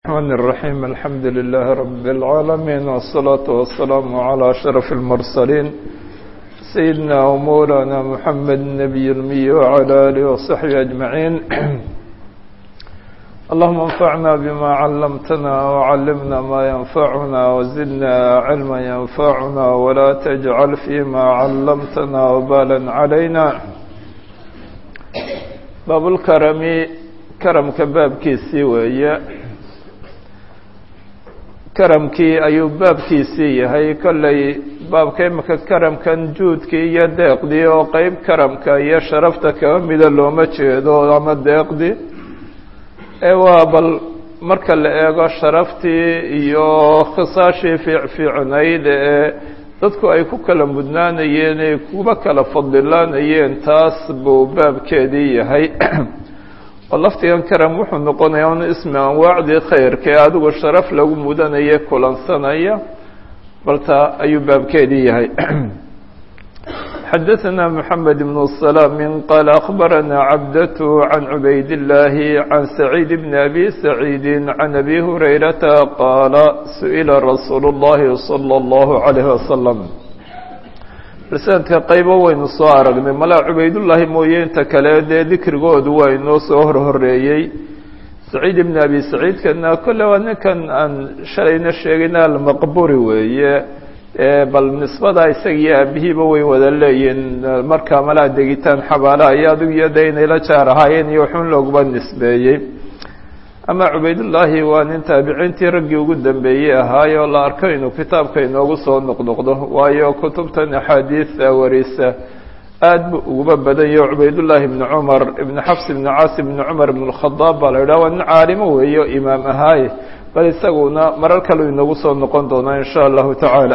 الرحمن الرحيم الحمد لله رب العالمين والصلاة والسلام على أشرف المرسلين سيدنا ومولانا محمد النبي المي وعلى آله وصحبه أجمعين اللهم انفعنا بما علمتنا وعلمنا ما ينفعنا وزدنا علما ينفعنا ولا تجعل فيما علمتنا وبالا علينا باب الكرم كرمka baabkiisii weeye karamkii ayuu baabkiisii yahay kollay baabka imika karamkan juudkii iyo deeqdii oo qeyb karamka iyo sharafta kaba mida looma jeedo ama deeqdii ee waa bal marka la eego sharaftii iyo khisaashii fiicfiicnayd ee dadku ay ku kala mudnaanayeen ay kuba kala fadilaanayeen taas buu baabkeedii yahay oo laftigan karam wuxuu noqonayaa un ismi anwaacdii khayrka ee adigu sharaf lagu mudanaya kulansanaya balta ayuu baabkeedii yahay xadaثna mحamed بن السلام qال أخbarana cabdة عan cubayd الlahi عan سacيid بn abi سacيidi عan abi هurayrata qaala suئila rasuul الlahi slى الlaه عalيه وasلم sanadka qaybo waynu soo aragnay malaa cubaydullaahi mooye inta kale dee dikrigoodu waa inoo soo horhoreeyey saciid ibn abi saciidkana kolle waa ninkan aan shalayna sheegayna almaqburi weeye bal nisbada isaga iyo aabihiiba way wada leeyihin markaa malaa degitaan xabaalaha iyo adigu iyo de inay la jaar ahaayeen iyo waxun looguba nisbeeyey ama cubaydullaahi waa nin taabiciintii raggii ugu dambeeyey ahaayo la arko inuu kitaabka inoogu soo noqnoqdo waayo kutubtan axaadiisa warisa aad bu uguba badan yaho cubaydullaahi ibni cumar ibni xafs ibni caas ibni cumar ibn اlkhadaab baa la yidhaha waa nin caalimo weeyo imaam ahaaye bal isaguna marar kale inoogu soo noqon doonaa in sha allahu tacaala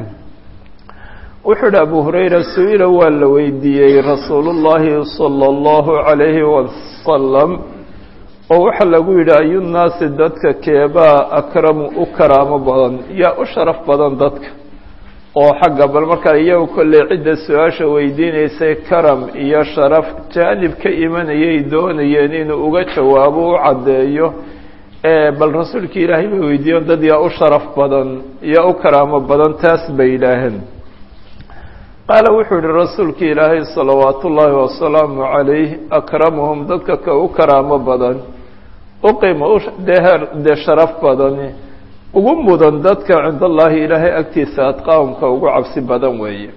wuxuu yihi abu hurayra su-ila waa la weydiiyey rasuul llahi salى اllahu عalayhi wasalam oo waxaa lagu yidhi ayunaasi dadka keebaa akramu u karaamo badan yaa u sharaf badan dadka oo xagga bal markaa iyagu kolley cidda su-aasha weydiinaysay karam iyo sharaf jaanib ka imanayay doonayeen inuu uga jawaabo u caddeeyo bal rasuulka ilaahay bay weydiiyen dad yaa u sharaf badan yaa u karaamo badan taas bay yidhaaheen qaala wuxuu yihi rasuulka ilaahay salawaatu ullaahi wasalaamu calayh akramuhum dadka ka u karaamo badan uqima dee dee sharaf badani ugu mudan dadka cind allaahi ilaahay agtiisa adqaahumka ugu cabsi badan weeye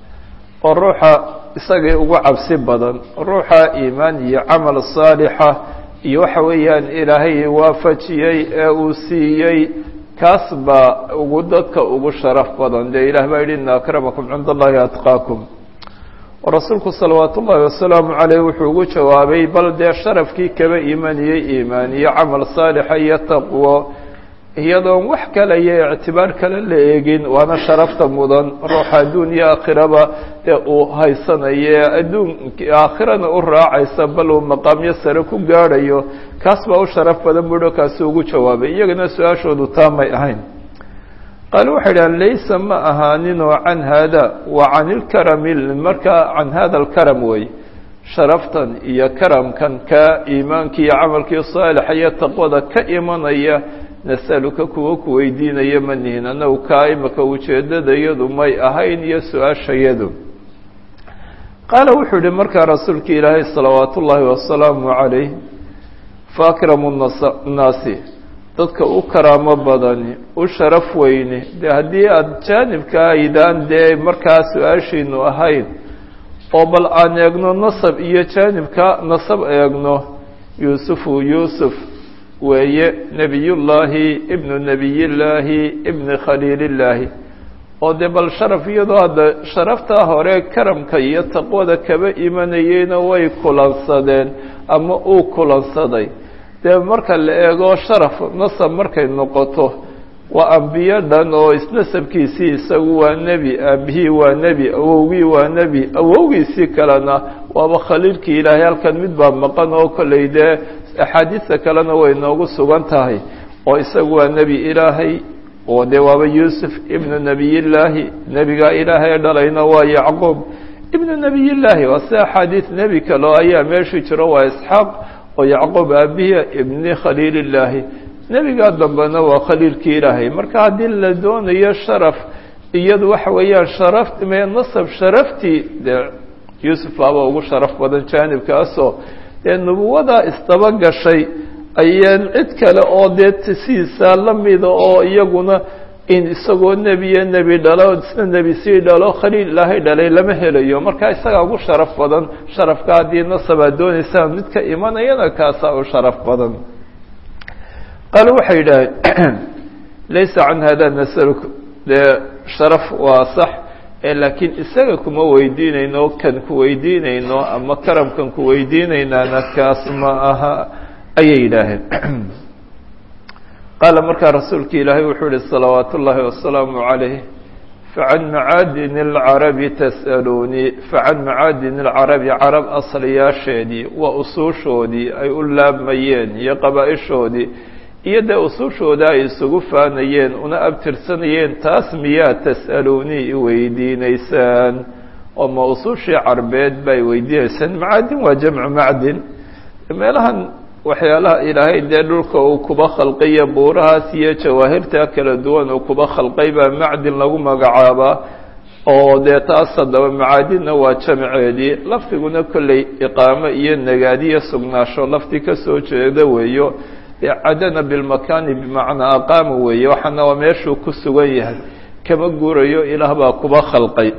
oo ruuxa isagii ugu cabsi badan ruuxa iimaan iyo camal saalixa iyo waxa weeyaan ilaahay waafajiyey ee uu siiyey kaas baa ugu dadka ugu sharaf badan dee ilah baa yidhi ina akramakum cinda allahi atqaakum rasuulku salawaat ullaahi wasalaamu caleyh wuxuu ugu jawaabay bal dee sharafkii kaba imaniyey iimaan iyo camal saalixa iyo taqwo iyadoon wax kale iyo ictibaar kale la eegin waana sharafta mudan ruuxa adduun iyo aakhiraba dee uu haysanayo adduun aakhirana u raacaysa bal uu maqaamyo sare ku gaadhayo kaas baa u sharaf badan buuho kaasi ugu jawaabay iyagana su-aashoodu taamay ahayn qaale waxay dhahan laysa ma ahaaninoo can haada wa can ilkarami markaa can hada alkaram wey sharaftan iyo karamkan ka iimaankii iyo camalkii saalixa iyo taqwada ka imanaya nasaluka kuwa ku weydiinaya ma nihin annagu kaa imaka ujeedadayadu may ahayn iyo su-aashayadu qaala wuxuu yihi markaa rasuulka ilaahay salawaat ullaahi wasalaamu calayh fa akramu nnaasi dadka u karaamo badani u sharaf weyne dee haddii aada jaanibka aydaan dee markaa su-aashiinu ahayn oo bal aan eegno nasab iyo jaanibka nasab eegno yuusufu yuusuf weeye nebiyullaahi ibnu nebiyillaahi ibni khaliilillaahi oo dee bal sharaf iyadoo hadda sharaftaa hore karamka iyo taqwada kaba imanayeyna way kulansadeen ama uu kulansaday dee marka la eego sharaf nasab markay noqoto waa ambiyo dhan oo isnasabkiisii isagu waa nebi aabihii waa nebi awowgii waa nebi awowgiisii kalena waaba khaliilkii ilaahay halkan mid baa maqan oo kollay dee axaadiista kalena way noogu sugan tahay oo isagu waa nebi ilaahay oo dee waaba yuusuf ibnu nebiyillaahi nebigaa ilaahay dhalayna waa yacquub ibnu nebiyillaahi waa si axaadiis nebi kaleo ayaa meeshii jiro waa isxaaq oo yacquub aabihi ibni khaliilillaahi nebigaa dambena waa khaliilkii ilaahay marka haddii la doonayo sharaf iyadu waxa weeyaan sharaf me nasab sharaftii dee yuusuf baaba ugu sharaf badan jaanibkaasoo dee nubuwada isdaba gashay ayaan cid kale oo dee tisiisa la mida oo iyaguna in isagoo nebiya nebi dhalo isna nebi sii dhalo khaliil ilaahay dhalay lama helayo marka isagaa ugu sharaf badan sharafka haddii nasabaad doonaysaan mid ka imanayana kaasaa u sharaf badan qaalo waxay yidhaaheen laysa can hada nasaluk dee sharaf waa sax laakiin isaga kuma weydiinayno kan ku weydiinayno ama karamkan ku weydiinaynaana kaas ma aha ayay yidhaaheen qaala markaa rasuulka ilaahay wuxuu yihi salawaat ullaahi wasalaamu calayh facan macaadin اlcarabi tas'aluunii facan macaadin اlcarabi carab asliyaasheedii waa usuushoodii ay u laabmayeen iyo qabaa-ishoodii iyo dee usuushooda ay isugu faanayeen una abtirsanayeen taas miyaa tas'aluunii i weydiinaysaan oo ma usuushii carbeed bay weydiinaysaan macaadin waa jamcu macdin meelahan waxyaalaha ilaahay dee dhulka uu kuba khalqaya buurahaas iyo jawaahirta kala duwan uu kuba khalqay baa macdin lagu magacaabaa oo dee taas haddaba macaadinna waa jamceedii lafdiguna kolley iqaamo iyo nagaadiyo sugnaasho lafdi ka soo jeeda weeyo dee cadana bilmakaani bimacnaa aqaama weeye waxaana waa meeshuu ku sugan yahay kama guurayo ilaah baa kuba khalqay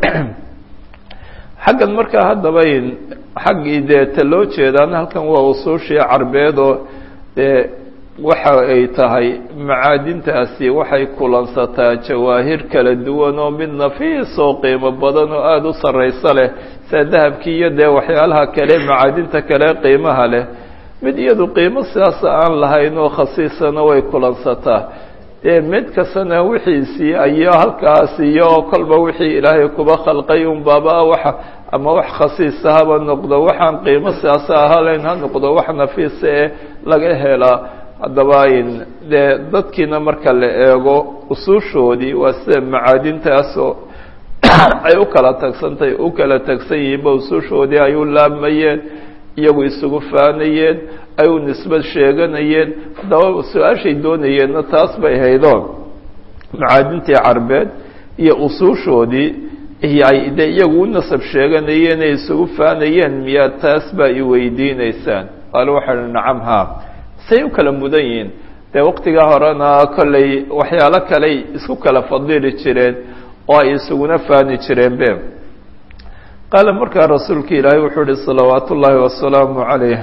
xaggan markaa haddaba xaggii dee ta loo jeedaan halkan waa usuushii carbeed oo dee waxa ay tahay macaadintaasi waxay kulansataa jawaahir kala duwan oo mid nafiis oo qiimo badan oo aada u sarrayso leh sida dahabkii iyo dee waxyaalaha kale macaadinta kale qiimaha leh mid iyadu qiimo sidaasa aan lahayn oo khasiisana way kulansataa dee mid kastana wixiisii ayo halkaas iyo kolba wixii ilaahay kuba khalqay un baaba waxa ama wax khasiisa haba noqdo waxaan qiimo sidaasa ahalayn ha noqdo wax nafiisa ee laga helaa haddaba dee dadkiina marka la eego usuushoodii waa sida macaadintaasoo ay u kala tagsantahay u kala tagsan yihiinba usuushoodii ay u laabmayeen iyagu isugu faanayeen ay u nisbad sheeganayeen haddaba su-aashay doonayeenna taas bay haydoon macaadintii carbeed iyo usuushoodii iyo ay de iyagu u nasab sheeganayeen ay isugu faanayeen miyaa taas baa i weydiinaysaan qaalo waxaa hi nacam haa say u kala mudan yihiin dee waqtigaa horena kollay waxyaalo kaley isku kala fadili jireen oo ay isuguna faani jireen be qaala markaa rasuulka ilaahay wuxuu ihi salawaat ullaahi wasalaamu calayh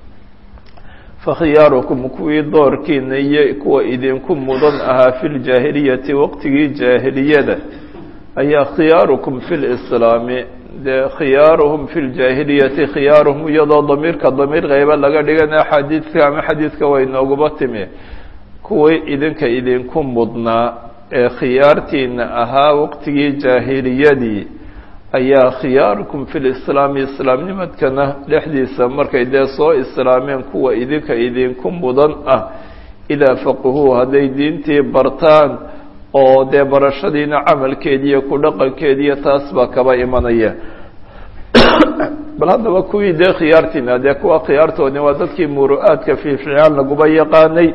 fakhiyaarukum kuwii doorkiina iyo kuwa idinku mudan ahaa fi ljaahiliyati waqtigii jaahiliyada ayaa khiyaarukum fi lislaami dee khiyaaruhum fi ljaahiliyati khiyaaruhum iyadoo damiirka damiir qayba laga dhigana xadiidka ama xadiidka way nooguba timi kuwii idinka idinku mudnaa ee khiyaartiina ahaa waqtigii jaahiliyadii ayaa khiyaarukum fi lislaami islaamnimadkana dhexdiisa markay dee soo islaameen kuwa idinka idinku mudan ah idaa faqahuu hadday diintii bartaan oo dee barashadiina camalkeediiyo ku dhaqankeediiyo taas baa kaba imanaya bal haddaba kuwii dee khiyaartiina dee kuwa khiyaartoodni waa dadkii muru'aadka fiificaan laguba yaqaanay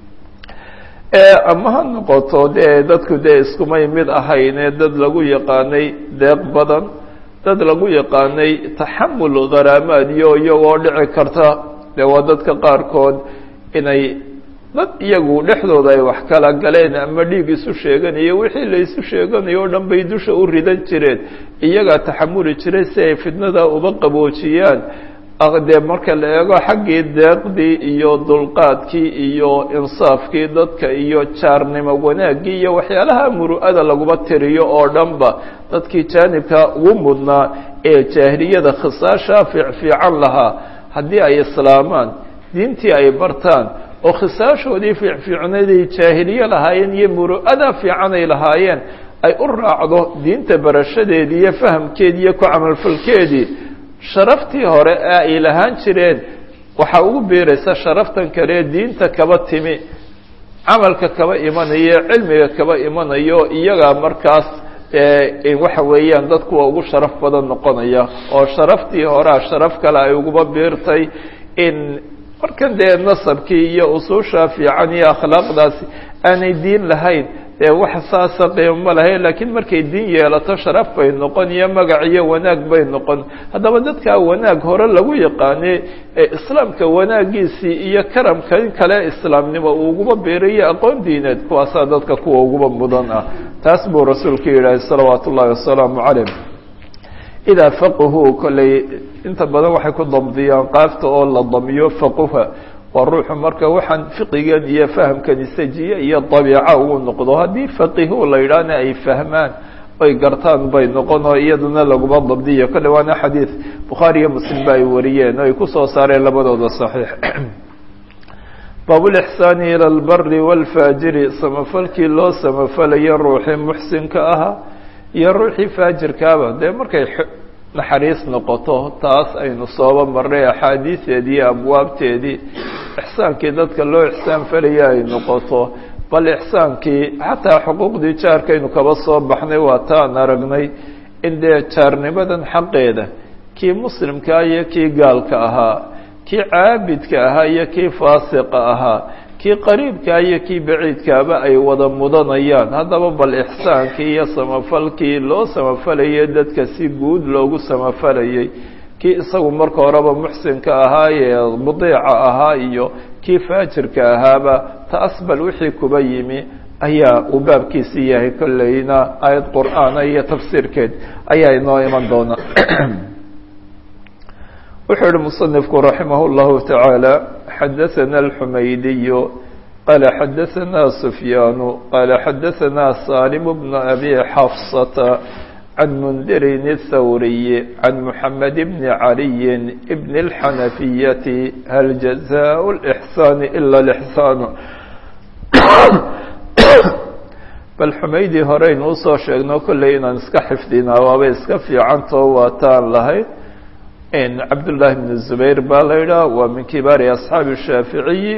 ama ha noqoto dee dadku dee iskumay mid ahayne dad lagu yaqaanay deeq badan dad lagu yaqaanay taxamul kharaamaad iyo iyagoo dhici karta dee waa dadka qaarkood inay dad iyagu dhexdooda ay wax kala galeen ama dhiig isu sheeganayo wixii la isu sheeganayo o dhan bay dusha u ridan jireen iyagaa taxamuli jiray si ay fitnada uba qaboojiyaan dee marka la eego xaggii deeqdii iyo dulqaadkii iyo insaafkii dadka iyo jaarnimo wanaaggii iyo waxyaalaha muru'ada laguma tiriyo oo dhanba dadkii jaanibka ugu mudnaa ee jaahiliyada khisaasha fiicfiican lahaa haddii ay islaamaan diintii ay bartaan oo khisaashoodii fiicfiicnayd ay jaahiliye lahaayeen iyo muru'ada fiican ay lahaayeen ay u raacdo diinta barashadeedii iyo fahamkeedii iyo ku camalfalkeedii sharaftii hore ee ay lahaan jireen waxaa ugu biiraysa sharaftan kale diinta kaba timi camalka kaba imanayo cilmiga kaba imanayo iyagaa markaas waxa weeyaan dadkuwa ugu sharaf badan noqonaya oo sharaftii horea sharaf kale ay uguba biirtay in markan dee nasabkii iyo usuusha fiican iyo akhlaaqdaasi aanay diin lahayn dee wax saasa qiimo lahayn laakiin markay diin yeelato sharaf bay noqon iyo magac iyo wanaag bay noqon haddaba dadkaa wanaag hore lagu yaqaane ee islaamka wanaagiisii iyo karamka kale islaamnimo uu uguba beerayo aqoon diineed kuwaasaa dadka kuwa uguba mudan ah taas buu rasuulku yidhahay salawaatu ullahi wasalaamu calayh idaa faqahuu kolley inta badan waxay ku dabdiyaan qaafta oo la damiyo faquha waa ruuxu marka waxaan fiqigan iyo fahamkan isajiye iyo dabiica uu noqdo haddii faqihu la yidhaahna ay fahmaan oy gartaan bay noqon oo iyaduna laguma dabdiyo kolle waana xadiid bukhaari iyo muslim ba ay wariyeen oo ay kusoo saareen labadooda saxiix baabulixsaani ila albari waalfaajiri samafalkii loo samafalayo ruuxii muxsinka ahaa iyo ruuxii faajirkaaba dee markay naxariis noqoto taas aynu sooba marnay axaadiisteedii iyo abwaabteedii ixsaankii dadka loo ixsaan falaya ay noqoto bal ixsaankii xataa xuquuqdii jaarkaynu kaba soo baxnay waa taan aragnay in dee jaarnimadan xaqeeda kii muslimkaa iyo kii gaalka ahaa kii caabidka ahaa iyo kii faasiqa ahaa kii qariibkaa iyo kii baciidkaaba ay wada mudanayaan haddaba bal ixsaankii iyo samafalkii loo samafalayay dadka si guud loogu samafalayay kii isagu marka horeba muxsinka ahaa ee mudiica ahaa iyo kii faajirka ahaaba taas bal wixii kuba yimi ayaa uu baabkiisii yahay kolleyna aayad qur'aana iyo tafsiirkeed ayaa inoo iman doona wuxuu yihi muصنifku raximah الlahu taعaalى xadaثana الxumaydiyu qala xadaثana sufyaanu qala xadaثana salim bn abi xafصata can mundirin الthawriyi can muxamed bn caliyi bn الxanafiyati hal jaزاء الإxsaan ila الإxsaan bal xumaydi horeynu usoo sheegno kolley inaan iska xifdinaa waabay iska fiicantao waataan lahayd cabdullaahi bn zubayr baa la yidhaha waa min kibaari asxaabi shaaficiyi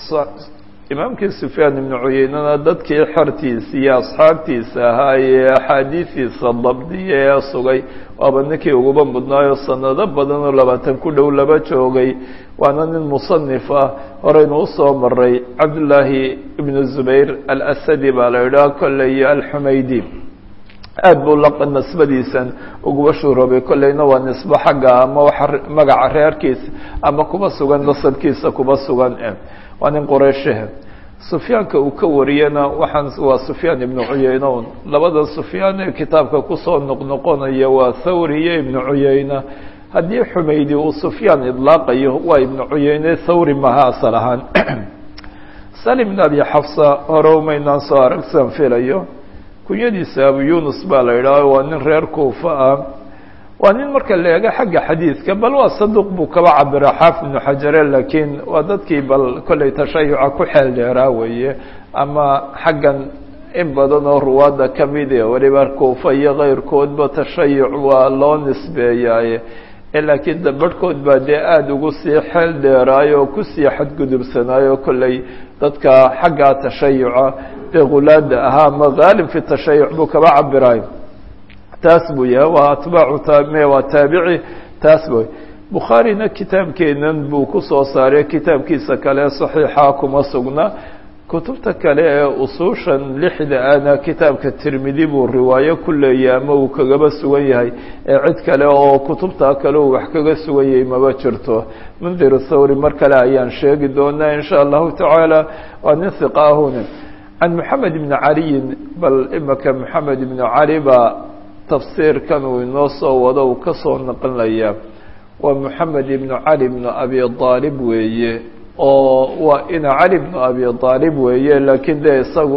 imaamkii sufyaan ibnu cuyeynana dadkii xertiisa iyo asxaabtiisa ahaa ee axaadiidiisa dabdiya ee sugay waaba ninkii uguba mudnaayo sanado badan oo labaatan ku dhow laba joogay waana nin musanif ah horeynu usoo maray cabdullaahi ibnu zubayr alasadi baa la yidhaha kolley alxumaydi aad buu la nisbadiisan uguba shuroobay kolleyna waa nisbo xagga ama waxa magaca reerkiisa ama kuba sugan nasabkiisa kuba sugan waa nin qoreyshehe sufyaanka uu ka wariyana waxaan waa sufyaan ibnu cuyeyne un labada sufyaan ee kitaabka kusoo noqnoqonaya waa thawri iyo ibnu cuyeyne haddii xumaydi uu sufyaan idlaaqayo waa ibnu cuyeyne thawri maha asal ahaan salim ibn abi xafsa hore umaynaan soo aragsan filayo kunyadiisa abu yunus baa la yidhaah waa nin reer kuufa ah waa nin marka la eego xagga xadiidka bal waa saduq buu kaba cabira xaafid ibnu xajare laakiin waa dadkii bal kolley tashayuca ku xeel dheeraa weeye ama xaggan in badan oo ruwaadda ka mid e weliba kuufa iyo keyrkoodba tashayuc waa loo nisbeeyaaye laakiin dabadhkood baa dee aada ugu sii xeel dheeraayo oo kusii xadgudubsanaayo kolley dadka xaggaa tashayuca dee khulaada ahaa ama haalib fi tashayuc buu kaba cabirayo taas buu yahay waa atbaacu taame waa taabici taas bu bukhaarina kitaabkeenan buu kusoo saaray kitaabkiisa kale saxiixa kuma sugna kutubta kale ee usuushan lixda ana kitaabka tirmidi buu riwaayo ku leeyahay ama uu kagaba sugan yahay ee cid kale oo kutubta kale uu wax kaga sugan yahay maba jirto mundir thawri mar kale ayaan sheegi doonaa in sha allahu tacaala waa nin hiqa ahuna can moxamed ibni caliyin bal imaka moxamed ibnu cali baa tafsiirkan uu inoo soo wado uu ka soo naqlinaya waa moxamed ibnu cali ibnu abi aalib weeye oo waa ina cali bnu abi aalib weeye laakiin dee isagu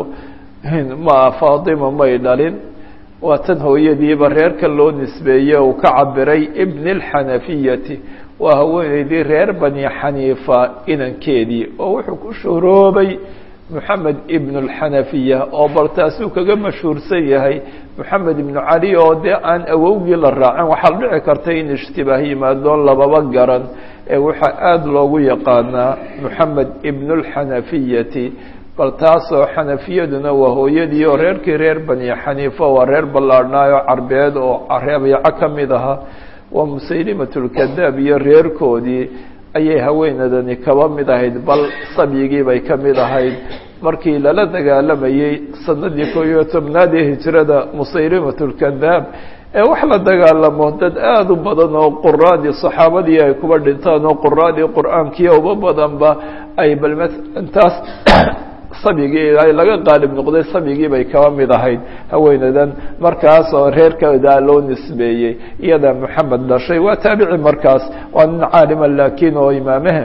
ma faatima may dhalin waa tan hooyadiiba reerka loo nisbeeye uu ka cabiray ibn اlxanafiyati waa haweeneydii reer bani xaniifa inankeedii oo wuxuu ku shuroobay moxamed ibn اlxanafiya oo bal taasuu kaga mashhuursan yahay moxamed ibnu cali oo dee aan awowgii la raacin waxaa dhici karta in ishtibaah yimaadoon lababa garan ee waxaa aada loogu yaqaanaa moxamed ibn اlxanafiyati bal taasoo xanafiyaduna waa hooyadii oo reerkii reer bani xaniifa waa reer ballaarhnaayo carbeed oo reebiico ka mid ahaa waa musaylimat lkadaab iyo reerkoodii ayay haweenadani kaba mid ahayd bal sabyigii bay ka mid ahayd markii lala dagaalamayey sanadii koo iyo tobnaad ee hijrada musaylimatulkadaab ee wax la dagaalamo dad aada u badan oo quraadii saxaabadii ay kuba dhintaan oo quraadii qur-aankii uba badanba ay bal intaas sabyigii ay laga qaalib noqday sabyigii bay kaba mid ahayd haweenadan markaas oo reerkooda loo nisbeeyey iyada moxamed dhashay waa taabici markaas waa nin caalima laakiin oo imaamahe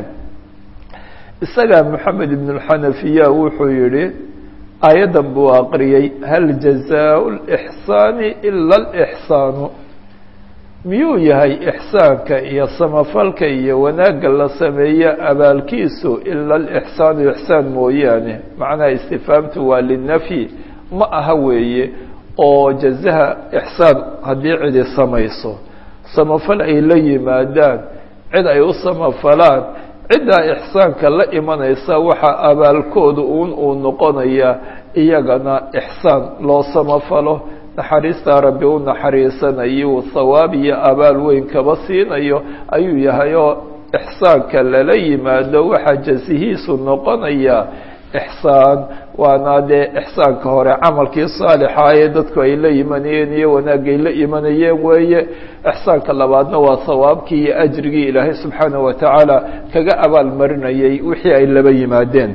isaga moxamed ibn اlxanafiya wuxuu yihi aayaddan buu aqriyey hal jazaau lixsaani ila alixsaanu miyuu yahay ixsaanka iyo samafalka iyo wanaagga la sameeyo abaalkiisu ila alixsaanu ixsaan mooyaane macnaha istifaamtu waa linafyi ma aha weeye oo jazaha ixsaan haddii cidi samayso samafal ay la yimaadaan cid ay u samafalaan ciddaa ixsaanka la imanaysa waxaa abaalkooda un uu noqonayaa iyagana ixsaan loo samafalo naxariistaa rabbi u naxariisanayo thawaab iyo abaal weyn kaba siinayo ayuu yahay oo ixsaanka lala yimaado waxaa jasihiisu noqonayaa ixsaan waana dee ixsaanka hore camalkii saalixa ee dadku ay la imanayeen iyo wanaagay la imanayeen weeye ixsaanka labaadna waa thawaabkii iyo ajrigii ilaahay subxaanaه wa tacaala kaga abaal marinayay wixii ay laba yimaadeen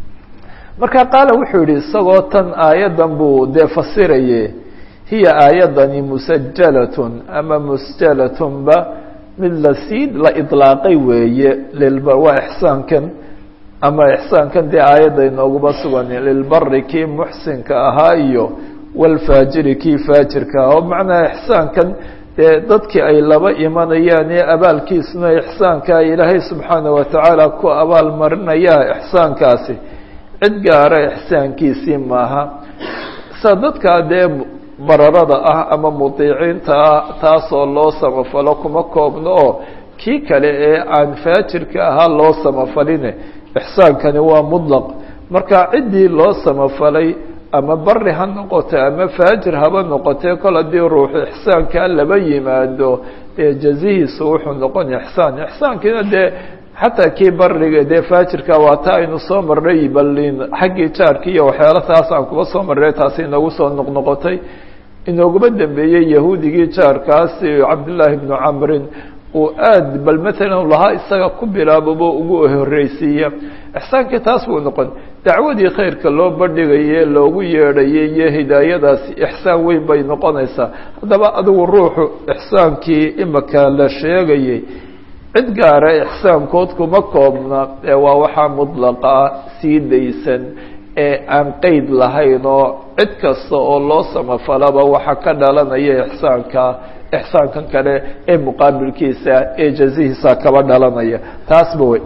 marka qaala wuxuu yihi isagoo tan aayaddan buu dee fasiraye hiya aayadani musajalatun ama musjalatunba mid lasii la idlaaqay weeye lilba waa ixsaankan ama ixsaankan dee aayadda inooguma sugan lilbari kii muxsinka ahaa iyo walfaajiri kii faajirka ahaa oo macnaha ixsaankan dee dadkii ay laba imanayaan ee abaalkiisuna ixsaanka ilaahay subxaana wa tacaala ku abaal marinayaa ixsaankaasi cid gaara ixsaankiisii maaha sa dadkaa dee bararada ah ama mudiiciinta ah taasoo loo samafalo kuma koobno oo kii kale ee aan faajirka ahaa loo samafaline ixsaankani waa mudlaq marka ciddii loo samafalay ama bari ha noqoto ama faajir haba noqotee kol haddii ruuxu ixsaankaa laba yimaado dee jazihiisu wuxuu noqon ixsaan ixsaankiina dee xataa kii bariga dee faajirka waa ta aynu soo marnay balin xaggii jaarki iyo waxyaala taas aan kuba soo marnay taasi inagu soo noqnoqotay inooguma dambeeyey yahuudigii jaarkaasi cabdillaahi bnu camrin uu aad bal matalan lahaa isaga ku bilaabobo ugu horreysiiya ixsaankii taas buu noqon dacwadii khayrka loo bandhigaye loogu yeedhayay iyo hidaayadaasi ixsaan weyn bay noqonaysaa haddaba adigu ruuxu ixsaankii imaka la sheegayay cid gaara ixsaankood kuma koobna ee waa waxaa mudlaqa sii daysan ee aan qeyd lahayn oo cid kasta oo loo samafalaba waxaa ka dhalanaya ixsaanka ixsaankan kale ee muqaabilkiisa ee jazihiisa kaba dhalanaya taasba wey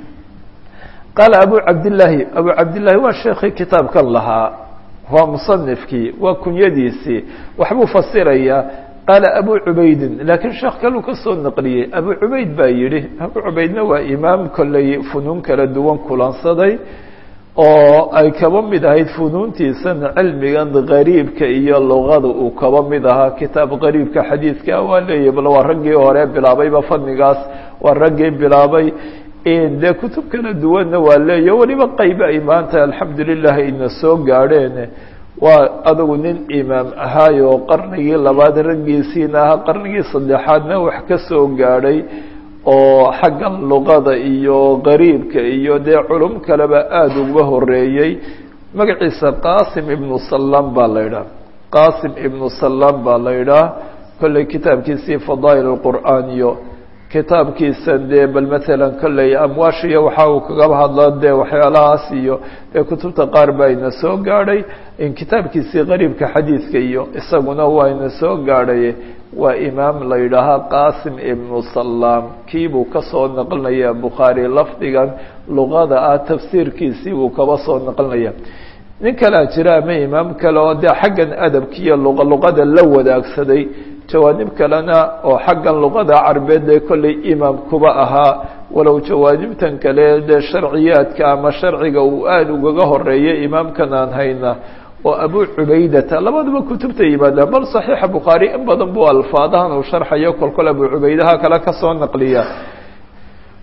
qaala abu cabdillaahi abu cabdillaahi waa sheekii kitaabkan lahaa waa musanifkii waa kunyadiisii waxbuu fasirayaa qaala abu cubaydin laakiin sheekh kaluu ka soo naqliyey abu cubayd baa yidhi abu cubaydna waa imaam kolley funuun kala duwan kulansaday oo ay kaba mid ahayd funuuntiisan cilmigan gariibka iyo luqada uu kaba mid ahaa kitaab gariibka xadiidka waa leeyahy bal waa raggii hore bilaabayba fadnigaas waa raggii bilaabay dee kutub kala duwanna waa leeyahy weliba qaybe ay maanta alxamdu lilah ayna soo gaadheen waa adigu nin imaam ahaayoo qarnigii labaad raggiisiina ahaa qarnigii saddexaadna wax ka soo gaadhay oo xagga luqada iyo qariibka iyo dee culum kaleba aada uga horeeyey magaciisa qasim ibnu salam baa la yidhaha qasim ibnu salam baa la yidhaha kolley kitaabkiisii fadaa'il اlqur'aan iyo kitaabkiisa dee bal matalan kolley amwaashiya waxa uu kaga hadla dee waxyaalahaas iyo dee kutubta qaar baa ina soo gaadhay in kitaabkiisii qariibka xadiidka iyo isaguna waa ina soo gaadhay waa imaam la yidhaahaa qasim ibnu salam kiibuu kasoo naqlinaya bukhaari lafdigan luqada ah tafsiirkiisii buu kaba soo naqlinaya nin kalea jira ama imaam kale oo dee xaggan adabkiiyo luqa luqada la wadaagsaday jawaanib kalena oo xaggan luqada carbeed ee kolley imaam kuba ahaa walow jawaanibtan kale dee sharciyaadka ama sharciga uu aada ugaga horeeyay imaamkan aan hayna oo abu cubaydata labaduba kutubta yimaadaan bal saxiixa bukhaari in badan buu alfaadahan uu sharxayo kolkol abu cubaydaha kale kasoo naqliya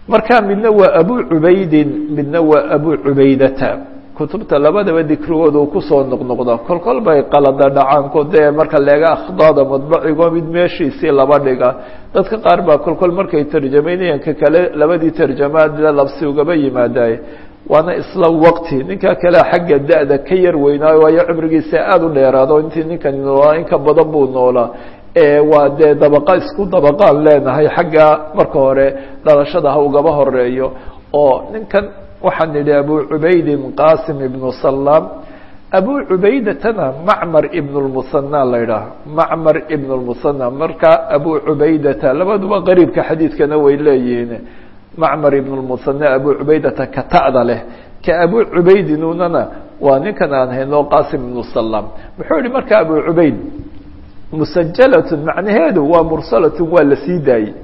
marka midna waa abu cubaydin midna waa abu cubaydata kutubta labadaba dikrigooda uu kusoo noqnoqda kol kol bay qalada dhacaanko dee marka leega akhdaada madbacigo mid meeshiisii laba dhiga dadka qaar baa kol kol markay tarjamaynayaan ka kale labadii tarjamaadla labsi ugaba yimaadaye waana isla waqti ninka kale xagga da-da ka yar weynaayo waayo cimrigiisa aada u dheeraado intii ninkan noolaa in ka badan buu noolaa waa dee dabaqa isku dabaqaan leenahay xagga marka hore dhalashada ha ugaba horeeyo oo ninkan waxaan nidhi abu cubaydin qasim ibnu salaam abu cubaydatana macmar ibn lmusana la ydhaaha macmar ibn lmusana marka abu cubaydata labaduba qariibka xadiidkana way leeyihiin macmar ibn lmusana abu cubaydata ka ta'da leh ka abu cubaydinunana waa ninkan aan hayno qasim ibnu salaam muxuu yihi marka abu cubayd musajalatun macnaheedu waa mursalatun waa la sii daayey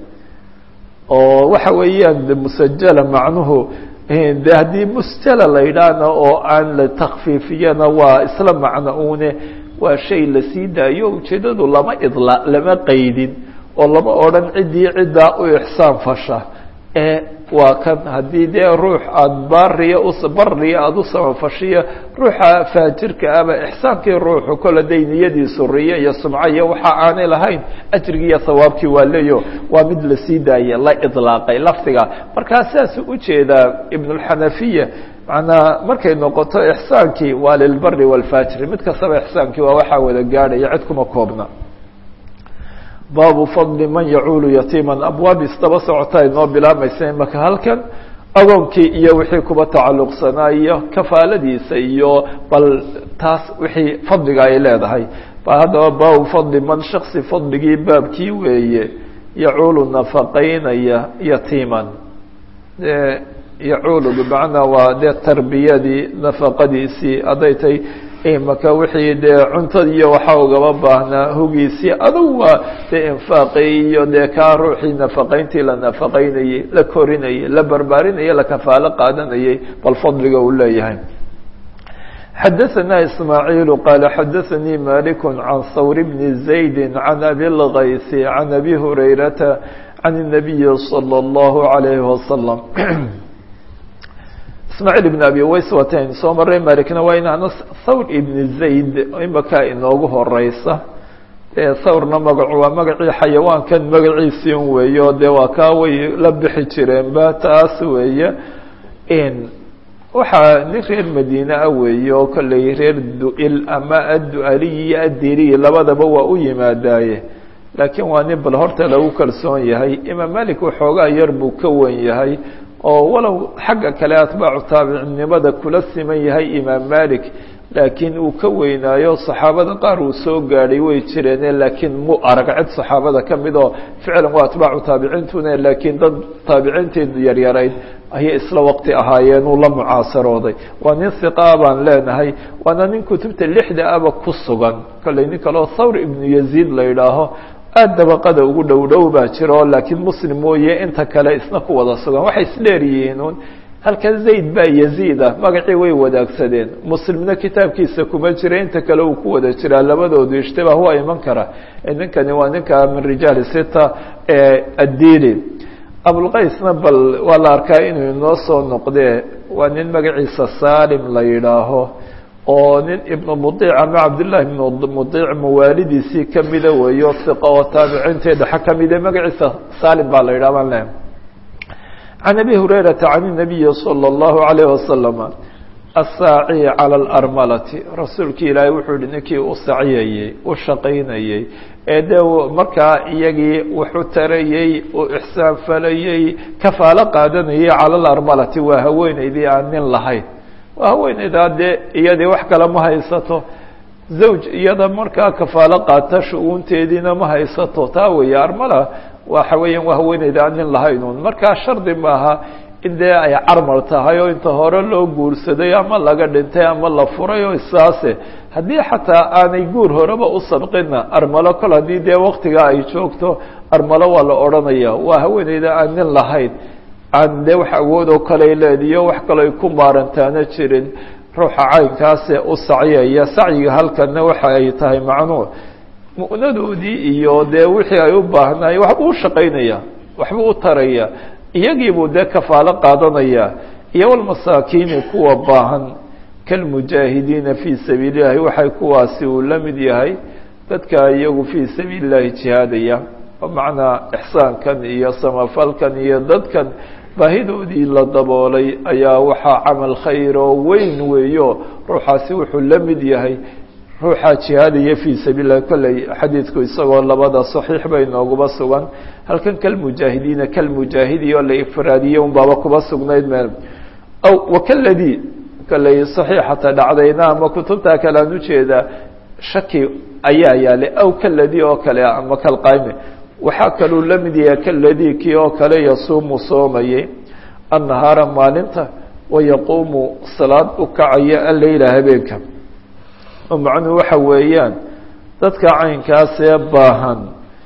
oo waxa weeyaan musajala macnuhu de haddii musjala la yidhaahna oo aan la takfiifiyana waa isla macno une waa shay la sii daayo ujeedadu lama idla lama qaydin oo lama odhan ciddii ciddaa u ixsaan fasha ee waa kan haddii dee ruux aada baariya bariya aada u samafashiya ruuxa faajirka aba ixsaankii ruuxu kole day niyadiisu riyo iyo sumco iyo waxa aanay lahayn ajrigii iyo hawaabkii waa leeyo waa mid lasii daaya la idlaaqay lafdiga markaa sidaasuu ujeedaa ibnulxanafiya manaa markay noqoto ixsaankii waa lilbari walfaajiri mid kastaba ixsaankii waa waxaa wada gaadhaya cid kuma koobna baabu fadli man yacuulu yatiiman abwaab isdaba socotaa inoo bilaabmaysa imaka halkan agoonkii iyo wixii kuba tacalluqsanaa iyo kafaaladiisa iyo bal taas wixii fadliga ay leedahay ba haddaba baabu fadli man shaksi fadligii baabkii weeye yacuulu nafaqaynaya yatiiman yacuulu bimacnaa waa dee tarbiyadii nafaqadiisii hadday tay imaka wixii dee cuntadii iyo waxaa ugaba baahnaa hugiisii adugu waa dee infaaqii iyo dee kaa ruuxii nafaqayntii la nafaqaynayey la korinayey la barbaarinayey la kafaalo qaadanayey bal fadliga uu leeyahay xadaثna ismaaعiil qaala xadaثanii malik can hawr bni زaydi can abi اlgaysi can abi hurayrata can الnabiyi salى اllahu عalayhi wasalam ismaaciil ibn abi ways waatayn soo maray malikna waa inaana thawr ibni zayd imaka inoogu horeysa dee thawrna magacu waa magacii xayawaankan magaciisii un weeye oo dee waa kaa way la bixi jireenba taas weeye waxaa nin reer madiine ah weeye oo kolley reer du-il ama addu-aliy iyo addiriy labadaba waa u yimaadaaye laakiin waa nin bal horta lagu kalsoon yahay imaam malik waxoogaa yar buu ka wen yahay oo walow xagga kale atbaacu taabicnimada kula siman yahay imaam malik laakiin uu ka weynaayo saxaabada qaar uu soo gaadhay way jireene laakiin mu arag cid saxaabada ka mid oo ficlan waa atbaacu taabiciintune laakiin dad taabiciinteedu yaryarayd ayay isla waqti ahaayeen uu la mucaasarooday waa nin hiqaa baan leenahay waana nin kutubta lixda aba ku sugan kolley nin kaleo thawr ibnu yaziid la yidhaaho aada dabaqada ugu dhow dhow baa jiro laakiin muslim mooye inta kale isna ku wada sugan waxay isdheer yihiin un halkan zayd baa yaziid ah magacii way wadaagsadeen muslimna kitaabkiisa kuma jira inta kale uu ku wada jiraa labadoodu ishtibaah waa iman kara ninkani waa ninka min rijaali sita ee addili abulqaysna bal waa la arkaa inuu inoo soo noqdee waa nin magaciisa salim la yidhaaho oo nin ibnu mudiic ama cabdillahi ibnu mudiic mawaalidiisii kamida weeyo hiqa oo taabiciinteeda xa kamide magaciisa salim baa la yidhah baan le can abi hurayrata can الnabiyi salى اllahu alayh wasalama asaaci calى اlarmalati rasuulki ilaahay wuxuu yihi ninkii u saciyayey u shaqaynayey ee dee markaa iyagii wuxu tarayey u ixsaan falayey kafaalo qaadanayay cala alarmalati waa haweeneydii aan nin lahayn waa haweeneydaa dee iyadii wax kale ma haysato zawj iyada markaa kafaalo qaata shu-uunteediina ma haysato taa weeye armala waxa weeyaan waa haweeneyda aan nin lahayn un markaa shardi maaha in dee ay carmal tahay oo inta hore loo guursaday ama laga dhintay ama la furay oo isaase haddii xataa aanay guur horeba u sabqina armalo kol haddii dee waktigaa ay joogto armalo waa la odhanaya waa haweeneyda aan nin lahayn aan dee wax awood oo kale leediyo wax kaloo ay ku maarantaana jirin ruuxa caynkaase u sacyaya sacyiga halkana waxa ay tahay macnuu mu'nadoodii iyo dee wixii ay u baahnaay waxbuu u shaqaynaya waxbuu u taraya iyagiibuu dee kafaalo qaadanayaa iyo walmasaakiini kuwa baahan kalmujaahidiina fii sabiili llahi waxay kuwaasi uu la mid yahay dadka iyagu fii sabiili llahi jihaadaya bimacnaa ixsaankan iyo samafalkan iyo dadkan baahidoodii la daboolay ayaa waxaa camal khayr oo weyn weeyo ruuxaasi wuxuu la mid yahay ruuxaa jihaadaya fii sabiil lahi kolley xadiidku isagoo labada saxiix bay nooguba sugan halkan kalmujaahidiina kalmujaahidi oo la ifraadiyey un baaba kuba sugnayd meel aw wakaladii kolley saxiixata dhacdayna ama kutubtaa kale aan ujeedaa shaki ayaa yaalay aw kaladii oo kale ama kalqayme waxaa kaluu la mid yahay kaladii kii oo kale yasuumu soomayay annahaara maalinta wayaquumu salaad u kacaya alleyla habeenka oo macnuhu waxa weeyaan dadka caynkaasee baahan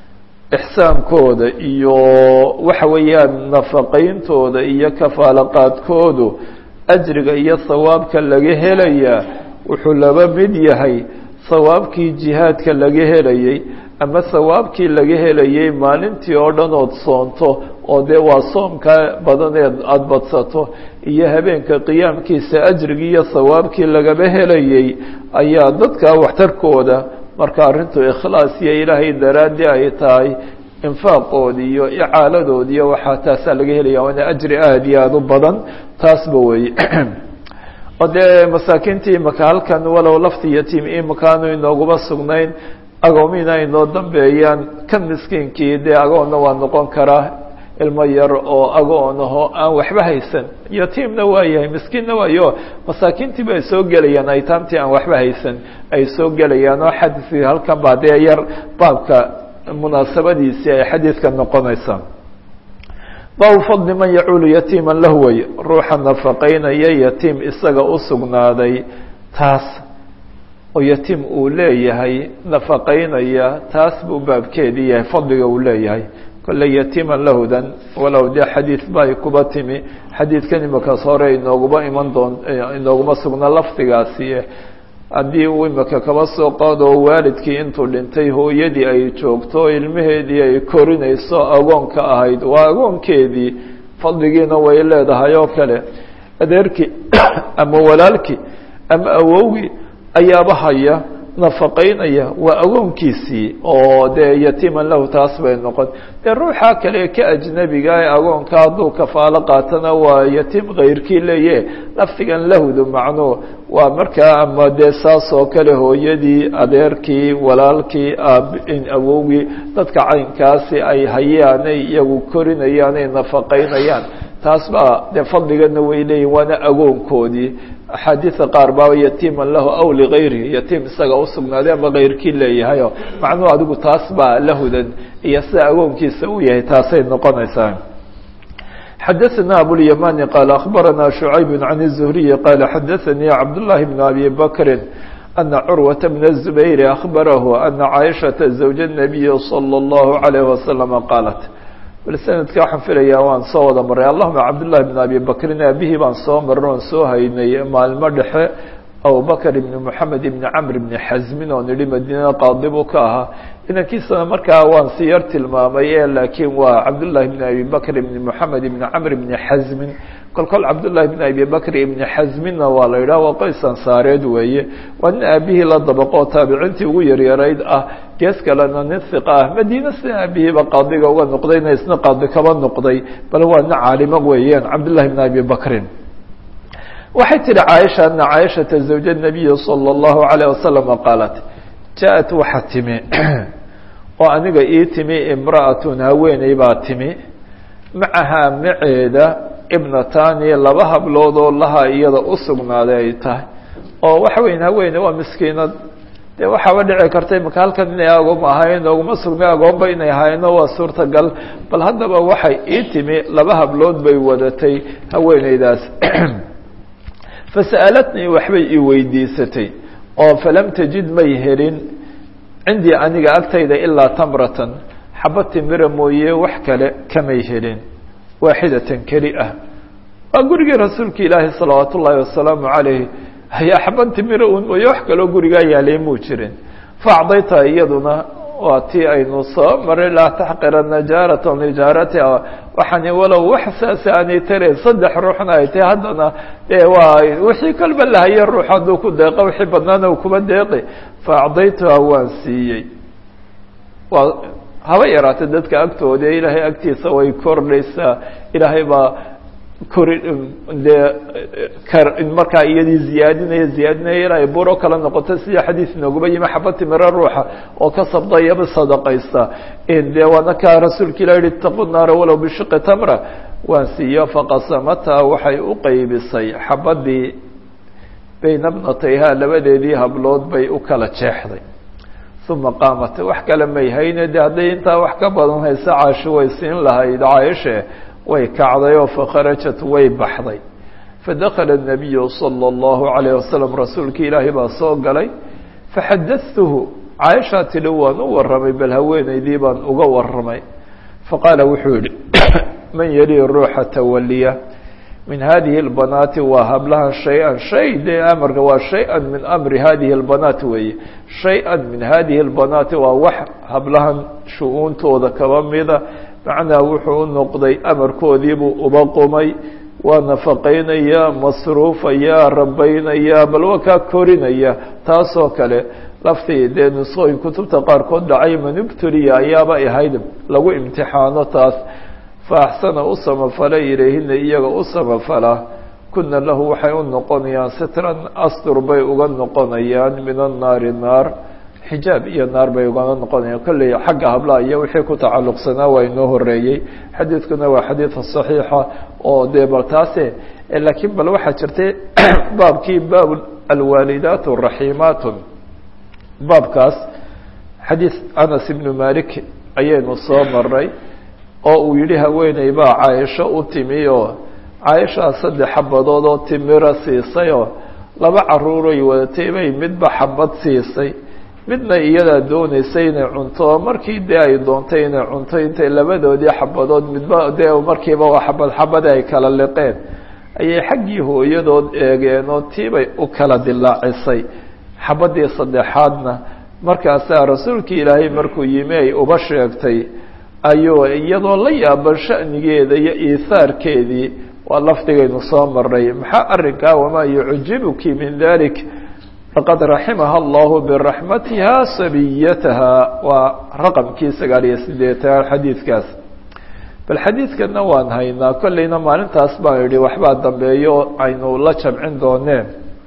ixsaankooda iyo waxa weeyaan nafaqayntooda iyo kafaalaqaadkoodu ajriga iyo sawaabka laga helayaa wuxuu laba mid yahay sawaabkii jihaadka laga helayay ama sawaabkii laga helayay maalintii oo dhan ood soonto oo dee waa soomka badaneed aada badsato iyo habeenka qiyaamkiisa ajrigii iyo sawaabkii lagaba helayay ayaa dadka waxtarkooda marka arrintu ikhlaas iyo ilaahay daraaddi ay tahay infaaqoodi iyo icaaladoodi iyo waxaa taasaa laga helaya waana ajri aada iyo aada u badan taasba weeye oo dee masaakiintii imaka halkan walow lafti yatiim imakaanu inooguba sugnayn agoomiina ay noo dambeeyaan kan miskiinkii dee agoonna waa noqon karaa ilmo yar oo agoonaho aan waxba haysan yatiimna waa yahay miskiinna waayo masaakiintii ba ay soo gelayaan aytaamtii aan waxba haysan ay soo gelayaan oo xadiiskii halkan baa dee yar baabka munaasabadiisii ay xadiidka noqonaysaa baabu fadli man yacuulu yatiima lahu way ruuxa nafaqaynaya yatiim isaga u sugnaaday taas oo yatiim uu leeyahay nafaqaynaya taas buu baabkeedii yahay fadliga uu leeyahay kolley yatiiman lahudan walow dee xadiid ba ay kuba timi xadiidkan imakaas hore inooguba iman doon inooguma sugna lafdigaasi haddii uu imaka kaba soo qaado waalidkii intuu dhintay hooyadii ay joogto ilmaheedii ay korinayso agoonka ahayd waa agoonkeedii fadligiina way leedahay oo kale adeerkii ama walaalkii ama awowgii ayaaba haya nafaqaynaya waa agoonkiisii oo dee yatiiman lahu taas bay noqon dee ruuxa kale ka ajnebiga ee agoonka hadduu kafaalo qaatana waa yatiim kayrkii leeye lafdigan lahdu macnuu waa markaa ama dee saas oo kale hooyadii adeerkii walaalkii awowgii dadka caynkaasi ay hayaanay iyagu korinayaan ay nafaqaynayaan taas baa dee fadligana way leeyihin waana agoonkoodii axaadiida qaar baaba yatiiman lahu aw ligayrihi yatiim isaga usugnaaday ama kayrkii leeyahayo macnuhu adigu taas baa lahudan iyo sida agoonkiisa uu yahay taasay noqonaysaa xadaثna abوlyamani qaal akhbarana شhucayb can الزhriyi qaala xadaثanii cabdالlahi bn abi bakri ana curwaةa bn الزubayr akhbarahu ana caaishaةa zawja الnabiyi slى الlahu عalayه waslama qaalat bal sanadka waxaan filayaa waan soo wada maray allahuma cabdullahi bn abi bakrin aabihii baan soo marin oon soo haynay maalmo dhexe abubakr ibni moxamed ibni camr ibni xasmin oo nidhi madiinada qaadi buu ka ahaa inankiisana markaa waan si yar tilmaamay e laakiin waa cabdullahi bn abi bakr ibni moxamed ibni camr ibni xasmin kol kol cabdullahi bn abi bakr ibni xasminna waa la yidhaha waa qoys ansaareed weeye waa nin aabihii la dabaqoo taabiciintii ugu yaryarayd ah gees kalena nin hiqa ah madiine sida aabihiiba qaadiga uga noqdayna isna qaadi kaba noqday bal waa nin caalimo weeyaan cabdullahi bn abi bakrin waxay tihi caaisha ana caaishata zawja nabiyi salى اllahu alayh wasalama qaalat jaa-at waxa timi oo aniga ii timi imra'atun haweeney baa timi macahaa maceeda ibnatani laba hablood oo laha iyada u sugnaaday ay tahay oo waxa weyn haweene waa miskiinad dee waxaaba dhici karta imaka halkan inay agoom ahayn ooguma sugnay agoomba inay ahayno waa suurtagal bal haddaba waxay ii timi laba hablood bay wadatay haweeneydaas fasa'alatnii waxbay ii weydiisatay oo falam tajid may helin cindii aniga agtayda ilaa tamratan xaba timira mooye wax kale kamay helin waaxidatan keli ah waa gurigii rasuulka ilaahi salawaat ullaahi wasalaamu calayh ayaa xaban timira un mooye wax kaloo gurigaa yaalay muu jirin faacdayta iyaduna waa tii aynu soo maray laa taxqirana jaaratan lijaaratiha waxaani walow wax saas aanay tarayn saddex ruuxna ay tahay haddana dee waa wixii kalba lahaye ruux hadduu ku deeqo wixii badnaana u kuma deeqi fa acdaytuha waan siiyey waa haba yaraatay dadka agtooda ilaahay agtiisa way kordhaysaa ilaahay baa kori dee markaa iyadii ziyaadinaya ziyaadinaya ilaa ay buro kala noqoto sida xadiis inoogaba yimi xaba timiro ruuxa oo ka sabdayaba sadaqaysta dee waana kaa rasuulka ilah yihi itaqu naara walow bishiqi tamra waan siiyo faqasamata waxay u qeybisay xabadii bayna bnatayha labadeedii hablood bay u kala jeexday uma qaamat wax kale may hayne de hadday intaa wax ka badan hayse caashi way siin lahayd caaishe way kacday oo fakharajat way baxday fadakala الnabiyu salى اllahu عalayه wasalam rasuulkii ilaahay baa soo galay faxadatuhu caaishaa tidhi waan u warramay bal haweenaydii baan uga warramay faqaala wuxuu yihi man yali ruuxa tawaliya min hadihi اlbanaati waa hablahan shay-an shay dee amarka waa shay-an min amri hadihi اlbanaat weeye shay-an min hadihi اlbanaati waa wax hablahan shu-uuntooda kaba mida macnaa wuxuu u noqday amarkoodiibuu uba qumay waa nafaqaynaya masruufaya rabaynaya bal waa kaa korinaya taasoo kale laftii dee nusooyin kutubta qaarkood dhacay manubtuliya ayaaba ahayd lagu imtixaano taas fa axsana u samafala ilayhina iyaga u samafala kuna lahu waxay u noqonayaan sitran astur bay uga noqonayaan min annaari naar xijaab iyo naar bay ugana noqonayaan kolley xagga hablaha iyo wixii ku tacalluqsanaa waa inoo horeeyey xadiidkuna waa xadiid saxiixa oo dee bal taase laakiin bal waxaa jirtay baabkii baab alwaalidaat raxiimaat baabkaas xadiid anas ibnu malik ayaynu soo maray oo uu yihi haweeney baa caaisho u timi oo caaishaa saddex xabadood oo timira siisayoo laba caruuray wadatay bay midba xabad siisay midna iyadaa dooneysay inay cunto oo markii dee ay doontay inay cunto intay labadoodii xabadood midba dee markiiba waa xabad xabadi ay kala liqeen ayay xaggii hooyadood eegeen oo tiibay u kala dilaacisay xabadii saddexaadna markaasaa rasuulkii ilaahay markuu yimi ay uba sheegtay ayuu iyadoo la yaaban sha'nigeeda iyo iihaarkeedii waa lafdigaynu soo maray maxaa arrinkaa wamaa yucjibuki min dalik faqad raximaha allahu biraxmatiha sabiyataha waa raqamkii sagaal iyo sideetan xadiidkaas bal xadiidkana waan haynaa kolleyna maalintaas baan idhi waxbaa dambeeyo aynu la jamcin dooneen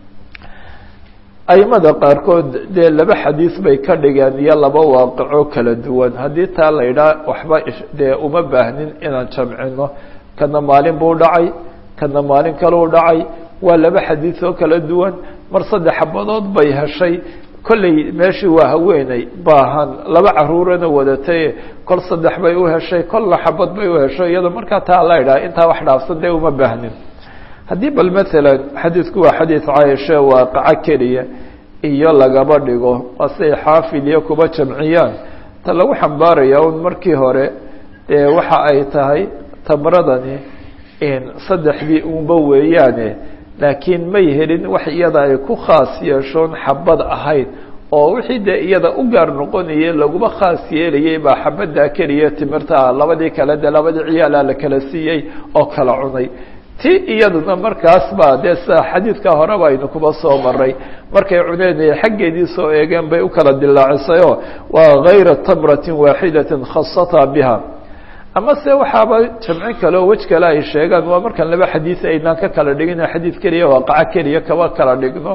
aimada qaarkood dee laba xadiis bay ka dhigeen iyo laba waaqico kala duwan haddii taa la idhaa waxba dee uma baahnin inaan jamcino kana maalin buu dhacay kana maalin kaleu dhacay waa laba xadiis oo kala duwan mar saddex xabadood bay heshay kolley meeshii waa haweeney baahan laba caruurana wadatay kol saddex bay u heshay kolna xabad bay u heshay iyadoo markaa taa la idhaha intaa wax dhaafsan dee uma baahnin haddii bal maalan xadiidku waa xadiid caaisha waaqaco keliya iyo lagaba dhigo waa siay xaafid iyo kuba jamciyaan ta lagu xambaaraya un markii hore dee waxa ay tahay tamradani saddexdii unba weeyaane laakiin may helin wax iyada ay ku khaas yeeshoon xabad ahayd oo wixii dee iyada u gaar noqonayay laguma khaas yeelayay baa xabaddaa keliya timirtaa labadii kale dee labadii ciyaalaa la kala siiyey oo kala cunay ti iyaduna markaas baa dee sida xadiidka horeba aynu kuba soo maray markay cuneen xaggeedii soo eegeen bay u kala dilaacisayoo waa gayra tamratin waaxidatin khasataa biha ama se waxaaba jamcin kale oo wej kale ay sheegaan waa markaan laba xadiis aynaan ka kala dhigin xadiid keliya waaqaco keliya kaba kala dhigno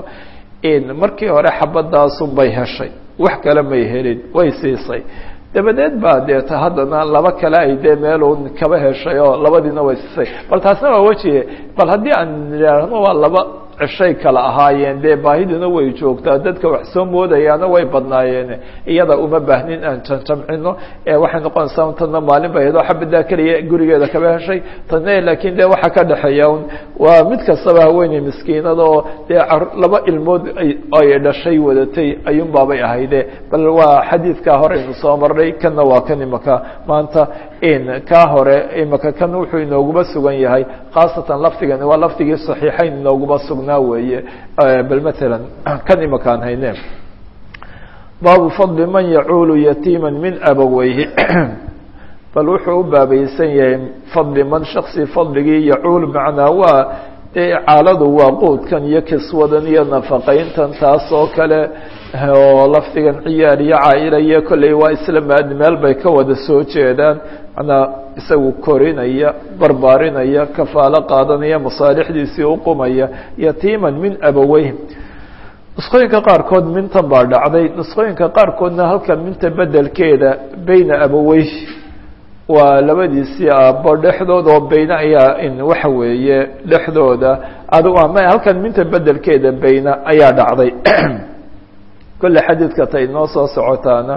markii hore xabadaasun bay heshay wax kale may helin way siisay dabadeed baa deeta haddana laba kale ay dee meelun kaba heshay oo labadiina way siisay bal taasna waa weji bal haddii aan idhaahno waa laba cishay kala ahaayeen dee baahiduna way joogtaa dadka wax soo moodayaana way badnaayeen iyada uma baahnin aan jamcino waxay noqonaysaa tana maalin bay hedoo xabadaa keliya gurigeeda kaba heshay tana laakiin de waxa ka dhexeeya un waa mid kastaba haweeney miskiinada oo dee laba ilmood ay dhashay wadatay ayuun baabay ahayde bal waa xadiidkaa horeynu soo marnay kana waa kan imaka maanta kaa hore imaka kan wuxuu inooguma sugan yahay khaasatan lafdigani waa lafdigii saxiixayn inooguma sugnaa weeye bal matalan kan imakaan hayne baabu fadli man yacuulu yatiima min abaweyhi bal wuxuu u baabaysan yahay fadli man shaksi fadligii yacuul macnaa waa dee caaladu waa quudkan iyo kiswadan iyo nafaqayntan taas oo kale oo lafdigan ciyaar iyo caaila iyo kolley waa isla maad meel bay ka wada soo jeedaan macnaa isagu korinaya barbaarinaya kafaalo qaadanaya masaalixdiisii uqumaya yatiiman min abaweyhim nusqooyinka qaarkood mintan baa dhacday nusqooyinka qaarkoodna halkan minta bedelkeeda beyna abaweyh waa labadiisii aabbo dhexdooda oo beyne ayaa in waxa weeye dhexdooda adigu ama halkan minta bedelkeeda beyne ayaa dhacday kolle xadiidka ta inoo soo socotaana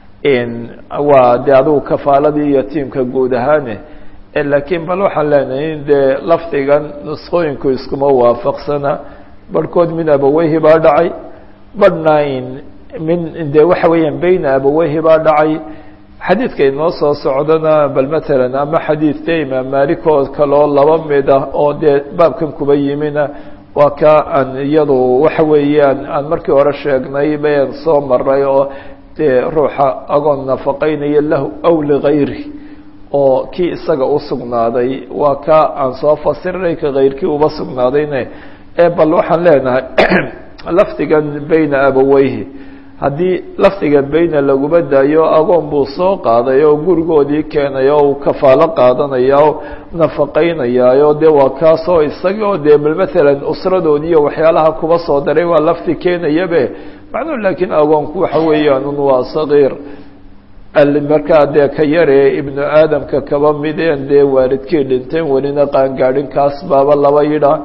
waa de adigu kafaaladii iyo tiimka guud ahaane laakiin bal waxaan leenahay in dee lafdigan nusqooyinku iskuma waafaqsana barhkood min abaweyhi baa dhacay barhna in min de waxa weeyaan beyna abaweyhi baa dhacay xadiidka inoo soo socdana bal matalan ama xadiid dee imaam malik oo kaloo laba mid ah oo dee baabkan kuba yimina waa ka aan iyadu waxa weeyaan aan markii hore sheegnay bayan soo maray oo dee ruuxa agoon nafaqeynaya lahu aw ligayri oo kii isaga usugnaaday waa ka aan soo fasirinay ka kayrkii uba sugnaadayne ee bal waxaan leenahay lafdigan beyna abaweyhi haddii lafdiga beyna laguma daayo agoon buu soo qaaday oo gurigoodii keenay oo uu kafaalo qaadanaya oo nafaqeynayaayo dee waa kaasoo isagii oo dee bal matalan usradoodii iyo waxyaalaha kuba soo daray waa lafdi keenayabe macnuhu laakiin agoonku waxa weeyaan waa sagiir markaa dee ka yaree ibnu aadamka kaba mideen dee waalidkii dhinteen welina qaangaadhin kaas baaba laba yidhaa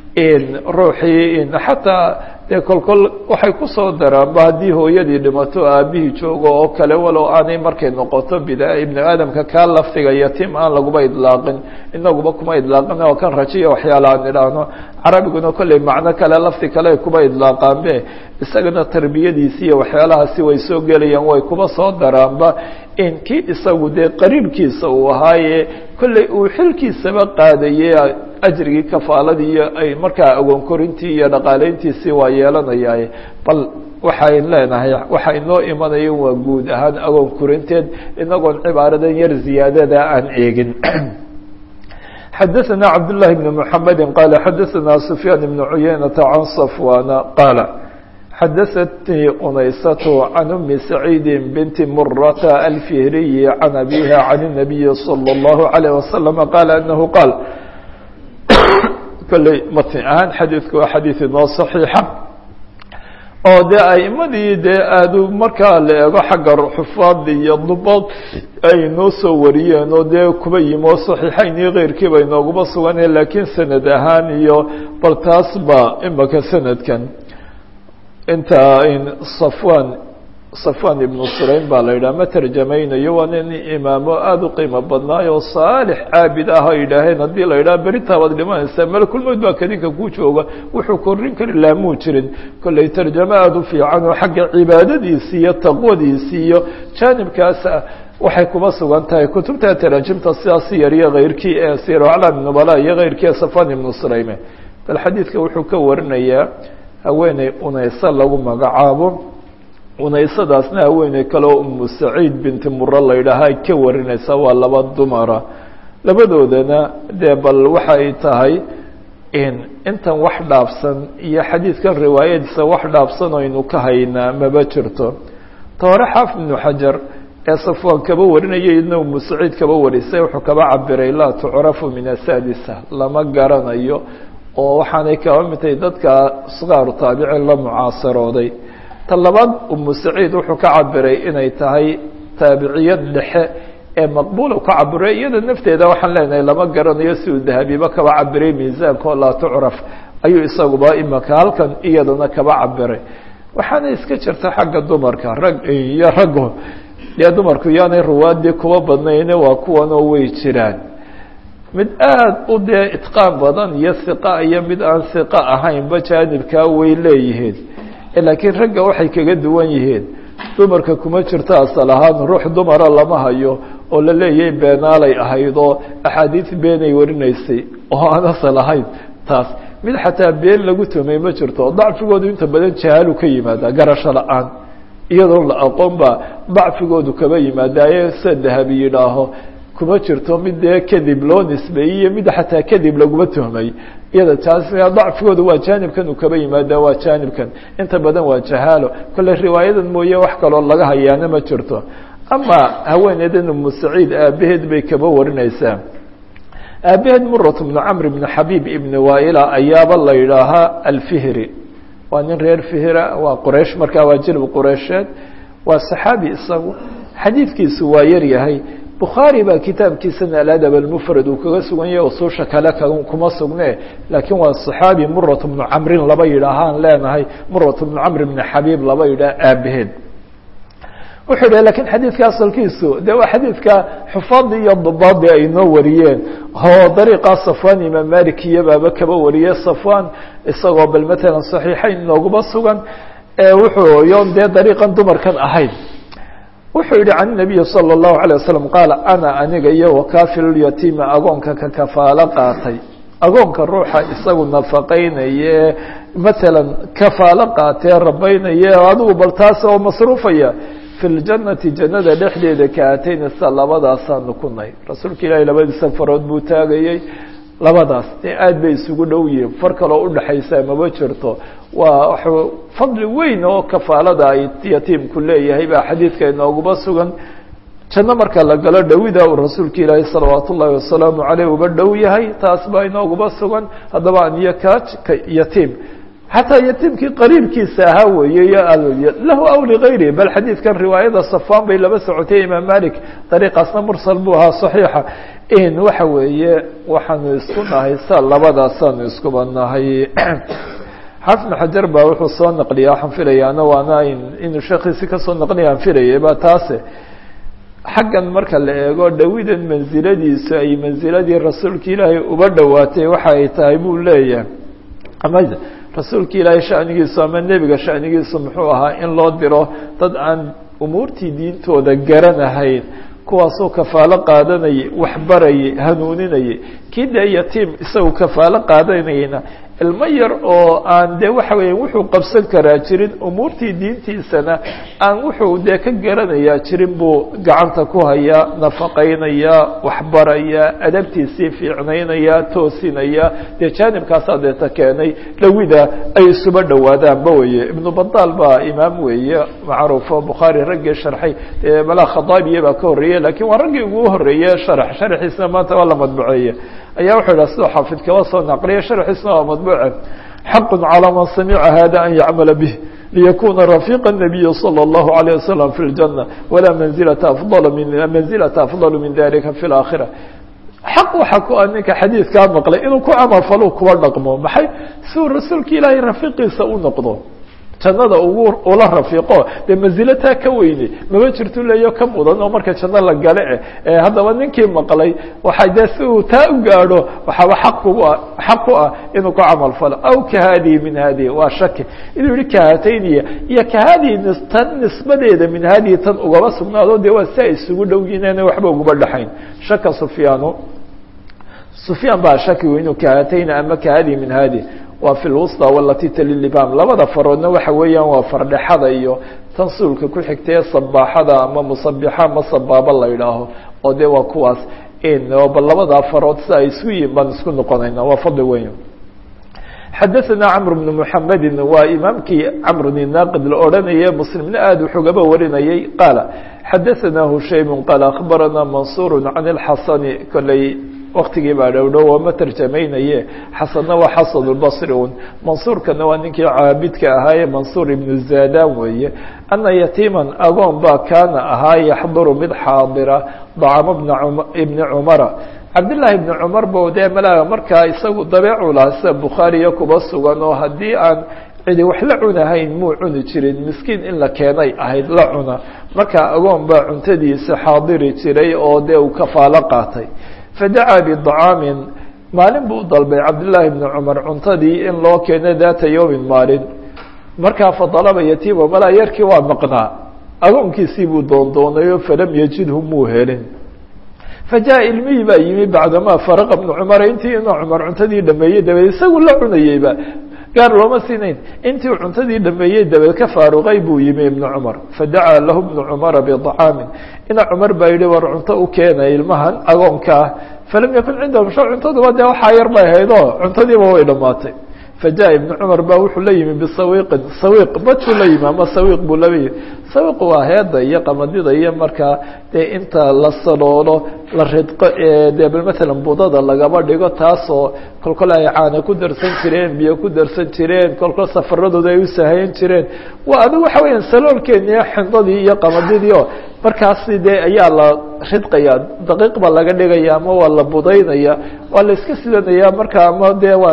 ruuxii xataa dee kolkol waxay kusoo daraanba haddii hooyadii dhimato aabihii joogo oo kale walow aanay markay noqoto bida ibnu aadamka kaa lafdiga yatiim aan laguba idlaaqin inaguba kuma idlaaqin oo kan rajiya waxyaala aan idhaahno carabiguna kolley macno kale lafdi kale ay kuba idlaaqaanbe isagana tarbiyadiisi iyo waxyaalahaasi way soo gelayaan way kuba soo daraanba in kii isagu dee qariibkiisa uu ahaaye kolley uu xilkiisaba qaadaye ajrigii kafaaladii iyo ay markaa agoon korintii iyo dhaqaaleyntiisii waa yeelanayaaye bal waxayn leenahay waxa inoo imanaya waa guud ahaan agoon korinteed inagoon cibaaradan yar ziyaadada aan eegin xadaثna cabdاللahi بن محamedi qala xadaثna سfyaan بن cuyaynaةa can صfwana qaala xadaثatnii unaysaة can umi سacيidi binti murata alfihriyi can abiha can النabiyi slى الlahu عalيه waslم qala anahu qaal kolley matn ahaan xadiidku waa xadiid inoo صaxiixa oo dee aimadii dee aadu markaa la eego xagga xufaad iyo dubaad ay noo soo wariyeen oo dee kuba yimi oo saxiixayn iyo keyrkii bay nooguma suganeen laakiin sanad ahaan iyo bal taas ba imaka sanadkan inta safwan safwan ibnu surayn baa la yidhaha ma tarjamaynayo waa nin imaamo aada u qiimo badnaay oo saalix caabid ah ay yidhaaheen haddii la yidhaha beritabaad dhimanaysaa malakulmood baa kadinka ku jooga wuxuu korin kari laamuu jirin kolley tarjamo aada u fiican oo xagga cibaadadiisi iyo taqwadiisi iyo jaanibkaasa waxay kuba sugan tahay kutubta taraajimta sidaas yar iyo keyrkii ee sir aclaam nubala iyo keyrkii ee safwan ibnu surayme bal xadiidka wuxuu ka warinayaa haweeney unayse lagu magacaabo unaysadaasna haweeney kale oo umu saciid binti muro la yidhaaha ay ka warinaysaa waa laba dumara labadoodana dee bal waxay tahay intan wax dhaafsan iyo xadiidkan riwaayadiisa wax dhaafsan aynu ka haynaa maba jirto ta hore xaafid ibnu xajar ee safwaan kaba warinaya idna umu saciid kaba warisay wuxuu kaba cabiray laa tucrafu min asadisa lama garanayo oo waxaanay kaba mid tahay dadka sqaaru taabicin la mucaasarooday ta labaad umu saciid wuxuu ka cabiray inay tahay taabiciyad dhexe ee maqbuula ka cabiray iyada nafteeda waxaan leenahay lama garanayo si uu dahabiba kaba cabiray miisaanka oo laa tucraf ayuu isaguba imaka halkan iyadana kaba cabiray waxaana iska jirta xagga dumarka rag iyo raggo dee dumarku yaanay ruwaadii kuba badnayne waa kuwanoo way jiraan mid aada u dee itqaan badan iyo hiqa iyo mid aan hiqa ahaynba jaanibkaa way leeyihiin laakiin ragga waxay kaga duwan yihiin dumarka kuma jirto asal ahaan ruux dumara lama hayo oo la leeyahay beenaalay ahayd oo axaadiis beenay warinaysay oo aan asal ahayn taas mid xataa been lagu tumay ma jirto dacfigoodu inta badan jahaalu ka yimaada garasho la-aan iyadoo la aqoon baa dacfigoodu kaba yimaadaaye sida dahabi yidhaaho kuma jirto mid dee kadib loo nisbeeyey iyo mid xataa kadib laguma tuhmay iyada taas dacfigooda waa jaanibkan uu kaba yimaada waa jaanibkan inta badan waa jahaalo kolle riwaayadan mooye wax kaloo laga hayaana ma jirto ama haweeneydan umu saciid aabaheed bay kaba warinaysaa aabaheed murat bnu camr bni xabiib ibni waaila ayaaba la yidhaahaa alfihri waa nin reer fihra waa quraysh markaa waa jilb qureysheed waa saxaabi isagu xadiidkiisu waa yar yahay bukhaari baa kitaabkiisana aladab almufrad uu kaga sugan yahay usuusha kale kuma sugne laakiin waa صaxaabi murat bnu camrin laba yidhaahaan leenahay murat bnu camr bni xabiib laba yidhaah aabaheed wuxuu yidhah lakin xadiidka asalkiisu de waa xadiidka xufaadii iyo dubaadii ay noo wariyeen oo dariiqa safwan imaam malik iyo baaba kaba wariyey safwan isagoo bal matalan صaxiixayn nooguma sugan wuxuu yon dee dariiqan dumarkan ahayd wuxuu yihi can الnabiyi salى الlahu عalيه wasalam qaala ana aniga iyo wakafilulyatiima agoonka ka kafaalo qaatay agoonka ruuxa isagu nafaqaynaye matalan kafaalo qaatee rabaynaye adigu bal taas oo masruufaya fi ljanati jannada dhexdeeda kaatayna sida labadaasaanu ku nahy rasuulka ilaahi labadiisa farood buu taagayey labadaas dee aad bay isugu dhow yihiin far kaloo udhaxaysa maba jirto waa fadli weyn oo kafaalada ay yatiimku leeyahay baa xadiidka inooguma sugan janno marka la galo dhowida uu rasuulka ilaahi salawaat ullaahi wasalaamu caleyh uba dhow yahay taas baa inooguma sugan haddaba aniyo kaaj ka yatiim xataa yatiimkii qariibkiisa ahaa weeye lahu aw ligayrihi bal xadiidkan riwaayada safaan bay laba socotay imaam malik dariiqaasna mursal buu ahaa saxiixa in waxa weeye waxaanu isku nahay sa labadaasaanu iskuba nahay xafn xajar baa wuxuu soo naqliya waxaan filayaana waana inuu sheekiisi kasoo naqliya aan filayay ba taase xaggan marka la eego dhawidan mansiladiisu ay mansiladii rasuulka ilaahay uba dhowaatay waxa ay tahay buu leeyahay ama rasuulka ilaahay shanigiisu ama nebiga shanigiisu muxuu ahaa in loo diro dad aan umuurtii diintooda garanahayn kuwaasoo kafaalo qaadanayay waxbarayay hanuuninayay kii dee yatiim isagu kafaalo qaadanayna ilmo yar oo aan dee waxa weya wuxuu qabsan karaa jirin umuurtii diintiisana aan wuxuu dee ka garanayaa jirin buu gacanta ku hayaa nafaqaynaya waxbaraya adabtiisii fiicnaynaya toosinaya dee jaanibkaasaa deeta keenay dhawida ay isuba dhowaadaanba weye ibnu badaal baa imaam weeye macruufo bukhaari raggii sharxay malaa khadaabiye baa ka horreeyey lakiin waa raggii ugu horeeye sharax sharaxiisna maanta waa la madbuceeye ayaa wuxuu yidhaha sidoo xaafid kaba soo naqliya sharxiisna waa madbuuce xaq calى man samica hada an yacmala bih liyakuna rafiqa الnabiyi salى الlahu عalيه wasalam fi اljanة walaa manzilata afضal min manzilata afضal min dalika fi اlaakhira xaq waxa ku ah ninka xadiidkaa maqlay inuu ku camalfalo kuwa dhaqmo maxay si uu rasuulka ilaahay rafiqiisa u noqdo jannada ugu ula rafiiqo dee manzilataa ka weyne maba jirto leeyo ka mudan oo marka janno la gale eh haddaba ninkii maqlay waxa dee si uu taa u gaadho waxaaba xaq kugu ah xaq ku ah inuu ku camal falo aw ka haadihi min haadihi waa shaki inuu yihi kahatayniya iyo ka haadihi tan nisbadeeda min haadihi tan ugaba sugnaado dee waa si ay isugu dhow yihin ina waxba ugaba dhexayn shaka sufyaanu sufyaan baa shaki inuu kahatayni ama ka haadihi min haadihi waa fi lwusطى walati talilibam labada faroodna waxa weeyaan waa fardhexada iyo tan suulka ku xigtee sabaaxada ama musabixa ama sabaaba la idhaaho oo de waa kuwaas bal labadaa farood si ay isku yihin baan isku noqonayna waa fadli weyn xadaثna cmr بن mحamedi waa imaamkii cmr naaqid la odhanaye mslimna aad wuxugaba warinayay qaala xadaثna hushaym qaal akhbarana mansur can اlxasani koley waktigii baa dhowdhow oo ma tarjamaynaye xasanna waa xasan اlbصri un mansuurkana waa ninkii caabidka ahaaye mansuur ibnu zadan weeye ana yatiiman agoon baa kaana ahaa yaxduru mid xaadira dacamo ibni cumara cabdillaahi ibni cumar bo dee malaa markaa isagu dabeecu lahaa sida bukhaariya kuba sugan oo haddii aan cidi wax la cunahayn muu cuni jirin miskiin in la keenay ahayd la cuna markaa agoon baa cuntadiisa xaadiri jiray oo dee uu kafaalo qaatay fadacaa bidacaamin maalin buu dalbay cabdillaahi bni cumar cuntadii in loo keeno daata yowmin maalin markaa fadalaba yatiima malaa yarkii waa maqnaa agoonkiisii buu doondoonayo falam yajidhu muu helin fajaءa ilmihii baa yimi bacdamaa faraqa bnu cumara intii inuu cumar cuntadii dhameeyey dabeed isagu la cunayeyba gaar looma siinayn intii uu cuntadii dhameeyey dabeed ka faaruqay buu yimi ibnu cumar fadacaa lahu ibnu cumara bidacaamin ina cumar baa yidhi war cunto u keenay ilmahan agoonka ah falam yakun cindahum sha cuntaduba dee waxaa yar bay ahayd oo cuntadiiba way dhammaatay fajaءa ibnu cumar ba wuxuu la yimi bisawiiqin sawiiq badkuu la yimi ama sawiiq buu laba yimi sawiiq waa heeda iyo qamadida iyo markaa dee inta la saloolo la ridqo ee dee bal matalan budada lagaba dhigo taasoo kolkol ay caana ku darsan jireen biyo ku darsan jireen kolkol safaradooda ay u sahayan jireen waa adigu waxa weeyaan saloolkeeniyo xindadii iyo qamadidii oo markaasi dee ayaa la ridqaya daqiiq ba laga dhigaya ama waa la budaynaya waa la iska sidanaya marka ama dee waa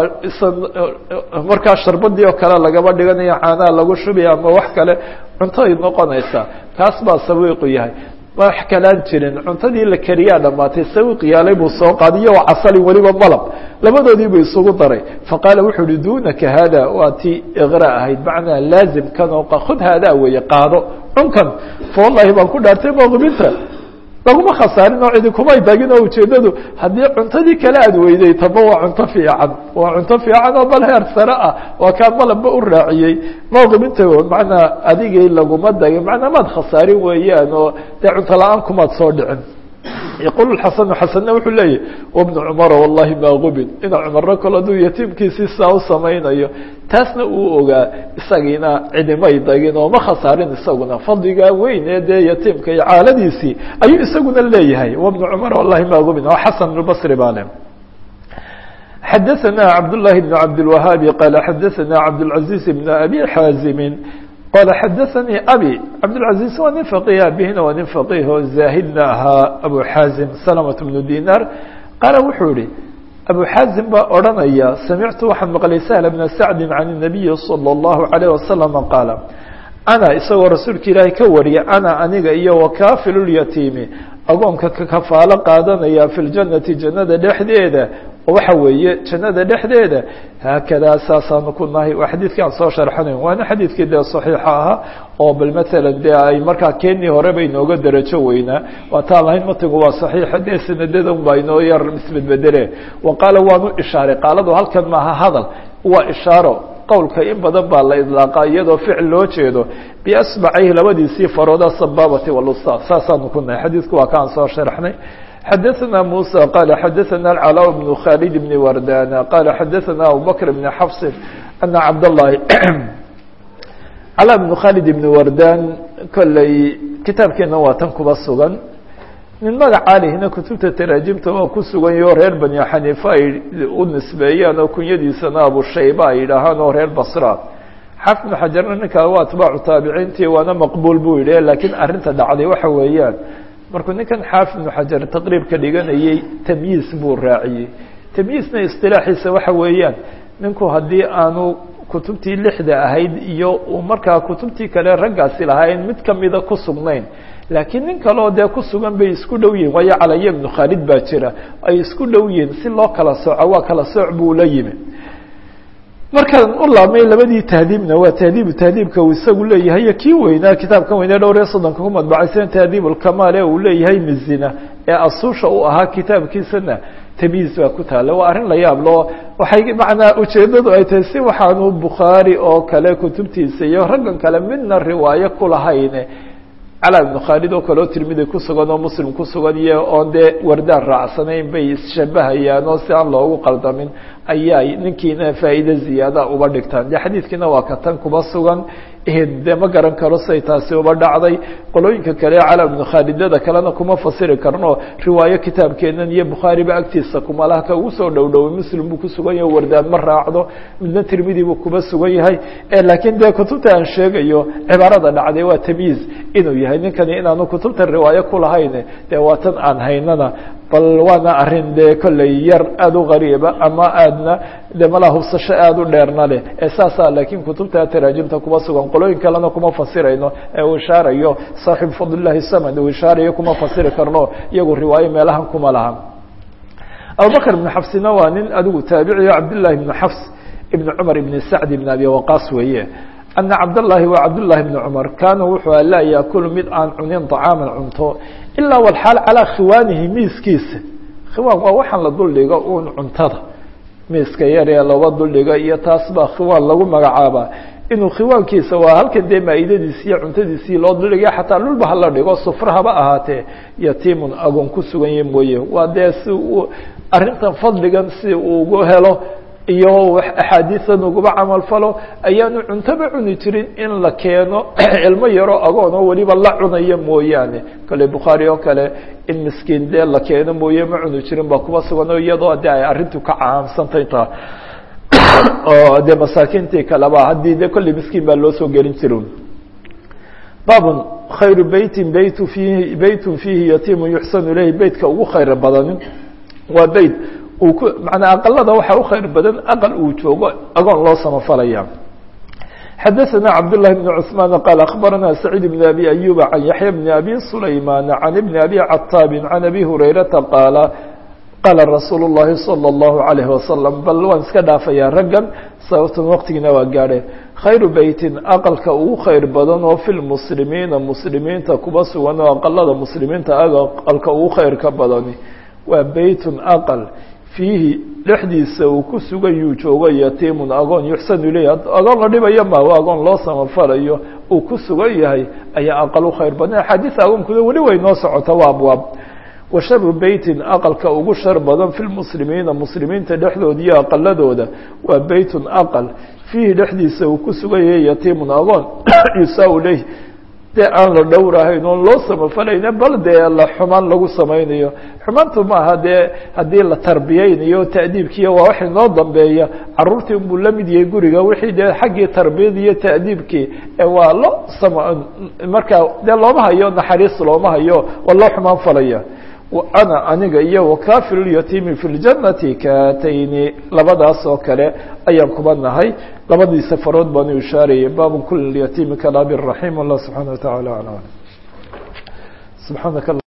markaa sharbadii oo kale lagaba dhiganaya caanaha lagu shubaya ama wax kale cunto ay noqonaysaa kaas baa sawiiqu yahay wax kalaan jirin cuntadii la kariyaa dhamaatay sawiiq yaalay buu soo qaadiyo waa casalin weliba malab labadoodii buu isugu daray faqaala wuxuu uhi dunaka hada waa tii iqra ahayd macnaa laazim kan oo khud haadaa weeye qaado cunkan fa wallahi baan ku dhaartay maqbinta laguma khasaarin oo cidi kumay tagin oo ujeedadu haddii cuntadii kale aad weyday taba waa cunto fiican waa cunto fiican oo bal heer sare ah waa kaa malabba u raaciyey maqbinta macnaa adigay laguma dagin macnaa maad khasaarin weeyaan oo dee cunto la-aan kumaad soo dhicin yaqul xasanu xasanna wuxuu leeyahy wabnu cumara wallahi maa gubin ina cumarro kale aduu yatiimkiisii saa u samaynayo taasna uu ogaa isagiina cidimay dagin oo ma khasaarin isaguna fadligaa weyn ee dee yatiimka iyo caaladiisii ayuu isaguna leeyahay wabnu cumara wallahi maa gubin oo xasan albasri baa le xadaثna cabdالlahi بn cabdالwahaabi qala xadaثna cabdالcaزiiz bn abi xaazimi qala xadaثanii abi cabdالcaزiiz waa nin faqih abihina waa nin faqih oo zaahidna ahaa abu xaazim salamaة bnu dinar qaala wuxuu yihi abu xaazim baa odhanaya samictu waxaan maqlay sahla bna sacdi can الnabiyi salى الlahu عalيه wasalama qaala ana isagoo rasuulka ilaahay ka wariya ana aniga iyo wakaafilu lyatiimi agoonka ka kafaalo qaadanaya fi ljanati jannada dhexdeeda waxa weeye jannada dhexdeeda haakadaa saasaanu ku nahay waa xadiidkii aan soo sharxanayn waana xadiidkii dee saxiixa ahaa oo bal matalan dee ay markaa keenii hore bay inooga darajo weynaa waataan lahayn matigu waa saxiixa dee sanadadan baa inoo yar isbedbedele wa qaala waanu ishaaray qaaladu halkan maaha hadal waa ishaaro qowlka in badan baa la idlaaqa iyadoo ficil loo jeedo biasbacayhi labadiisii farooda sabaabati walusta saasaanu ku nahay xadiidku waa kaan soo sharxnay xadaثna muسى qال xadaثna الcلاء بن khالد بن wردان qال xadaثna abubكر بن xفص أن cabdاللahi cلاء بن khالد بن wردان kolley kitaabkeena waa tan kuba sugan nin magaca lihina kutubta taraajimta waa ku sugan yaho reer bani xaniifa ay u nisbeeyaan oo kunyadiisana abushayba ay yidhaahaan oo reer basra xaafid بن xajarna ninkaa waa atbaacu taabiciintii waana maqbuul buu yidhi lakiin arinta dhacday waxa weeyaan markuu ninkan xaafid ibnu xajar taqriibka dhiganayey tamyiis buu raaciyey tamyiisna istilaaxiisa waxa weeyaan ninku haddii aanu kutubtii lixda ahayd iyo uu markaa kutubtii kale raggaasi lahayn mid kamida ku sugnayn laakiin nin kaleoo dee ku sugan bay isku dhow yihin waayo calaya ibnu khaalid baa jira ay isku dhow yihiin si loo kala sooco waa kala sooc buu la yimi markaan u laabmay labadii tahdiibna waa tahdiibu tahdiibka uu isagu leeyahay iyo kii weynaa kitaabkan weynee dhowr iyo soddonka ku madbacaysan tahdiib ulkamaal ee uu leeyahay mizina ee asuusha u ahaa kitaabkiisana tamyiis baa ku taalla waa arrin la yaab loo waxay macnaa ujeeddadu ay tahay si waxaanu bukhaari oo kale kutubtiisa iyo raggan kale midna riwaayo ku lahayn cala ibnu khaalid oo kale oo tirmidi ku sugan oo muslim ku sugan iyo oon dee wardaan raacsanayn bay isshabahayaan oo si aan loogu qaldamin ayay ninkiina faa'iide ziyaada uba dhigtaan de xadiidkiina waa ka tan kuba sugan de ma garan karo say taasi uba dhacday qolooyinka kale cala ibnu khaalidada kalena kuma fasiri karno riwaayo kitaabkeenan iyo bukhaariba agtiisa kumalaha ka ugu soo dhow dhoway muslim buu kusugan yahay wardaan ma raacdo midna tirmidi buu kuba sugan yahay laakiin dee kutubta aan sheegayo cibaarada dhacday waa tamyiiz inuu yahay ninkani inaanu kutubta riwaayo kulahayn dee waa tan aan haynana bal waana arin dee kolley yar aada u gariiba ama aadna de malaa hubsasho aada u dheerna leh ee saasa laakiin kutubta taraajimta kuma sugan qolooyin kalena kuma fasirayno ee uu ishaarayo saaxibu fadlillahi samad uu ishaarayo kuma fasiri karno iyagu riwaayo meelahan kuma laha abubakr ibn xafsina waa nin adigu taabiciyo cabdillahi ibn xafs ibn cumar ibn sacd ibn abi waqaas weeye ana cabdاllahi wa cabdالlahi bn cumar kaanuu wuxuu laa yaakulu mid aan cunin طacaaman cunto ilaa walxaal calىa khiwaanihi miiskiisa khiwaan waa waxaan la duldhigo un cuntada miiska yar ee laba duldhiga iyo taas baa khiwaan lagu magacaabaa inuu khiwaankiisa waa halkan dee maaidadiisi iyo cuntadiisii loo duldhigay xataa dhulba hala dhigo sufra haba ahaatee yatiimun agoon ku sugan yahi mooye waa dee si uu arrintan fadligan si uu ugu helo iyo axaadiisan uguba camal falo ayaanu cuntoba cuni jirin in la keeno ilmo yaroo agoon oo weliba la cunayo mooyaane kale bukhaari oo kale in miskiin dee la keeno mooye ma cuni jirin baa kuba sugan oo iyadoo de ay arrintu ka caamsantay taa oo dee masaakiintii kaleba haddii de kolley miskiin baa loo soo gelin jira baabun khayru beytin beytu fiihi beytun fiihi yatiimu yuxsanu ilayhi beytka ugu khayr badanin waa beyt uu ku manaa aqalada waxaa u khayr badan aqal uu joogo agoon loo samafalaya xadaثna cabdالlahi بn cثmaan qaal akhbarana sacيid bn abi ayuba can yaxya bn abi sulayman can ibn abi cataabi can abi hurayrata qaala qaala rasuul الlahi salى الlahu عalayه wasalam bal waan iska dhaafayaa raggan sababtan waqtigiina waa gaadhe khayru beytin aqalka ugu khayr badan oo fi lmuslimiina muslimiinta kuba sugan oo aqalada muslimiinta aqalka ugu khayrka badani waa beytun aqal fiihi dhexdiisa uu ku sugan yuu joogo yatiimun agoon yuxsanu ileyh agoon la dhibayo ma agoon loo samafalayo uu ku sugan yahay ayaa aqal u khayr badan axaadiis agoonkuna weli way noo socota waa abwaab wa sharu beytin aqalka ugu shar badan fi lmuslimiina muslimiinta dhexdooda iyo aqaladooda waa beytun aqal fiihi dhexdiisa uu ku sugan yahay yatiimun agoon yusaa leyh dee aan la dhowrahayn oon loo samafalayna bal dee la xumaan lagu samaynayo xumaantu maaha dee haddii la tarbiyeynayo ta'diibkiiya waa wax inoo dambeeya caruurtii unbuu la mid yahay guriga wixii dee xaggii tarbiyada iyo ta'diibkii waa lo sam markaa dee looma hayo naxariis looma hayo waa loo xumaan falaya ana aniga iyo wakafilulyatiimi fi ljannati kaatayni labadaas oo kale ayaan kuba nahay labadii safarood baanu ishaarayay baabu kuli yatiimi kalaabi raxim allah subxaana wa taعala alam subxaanaka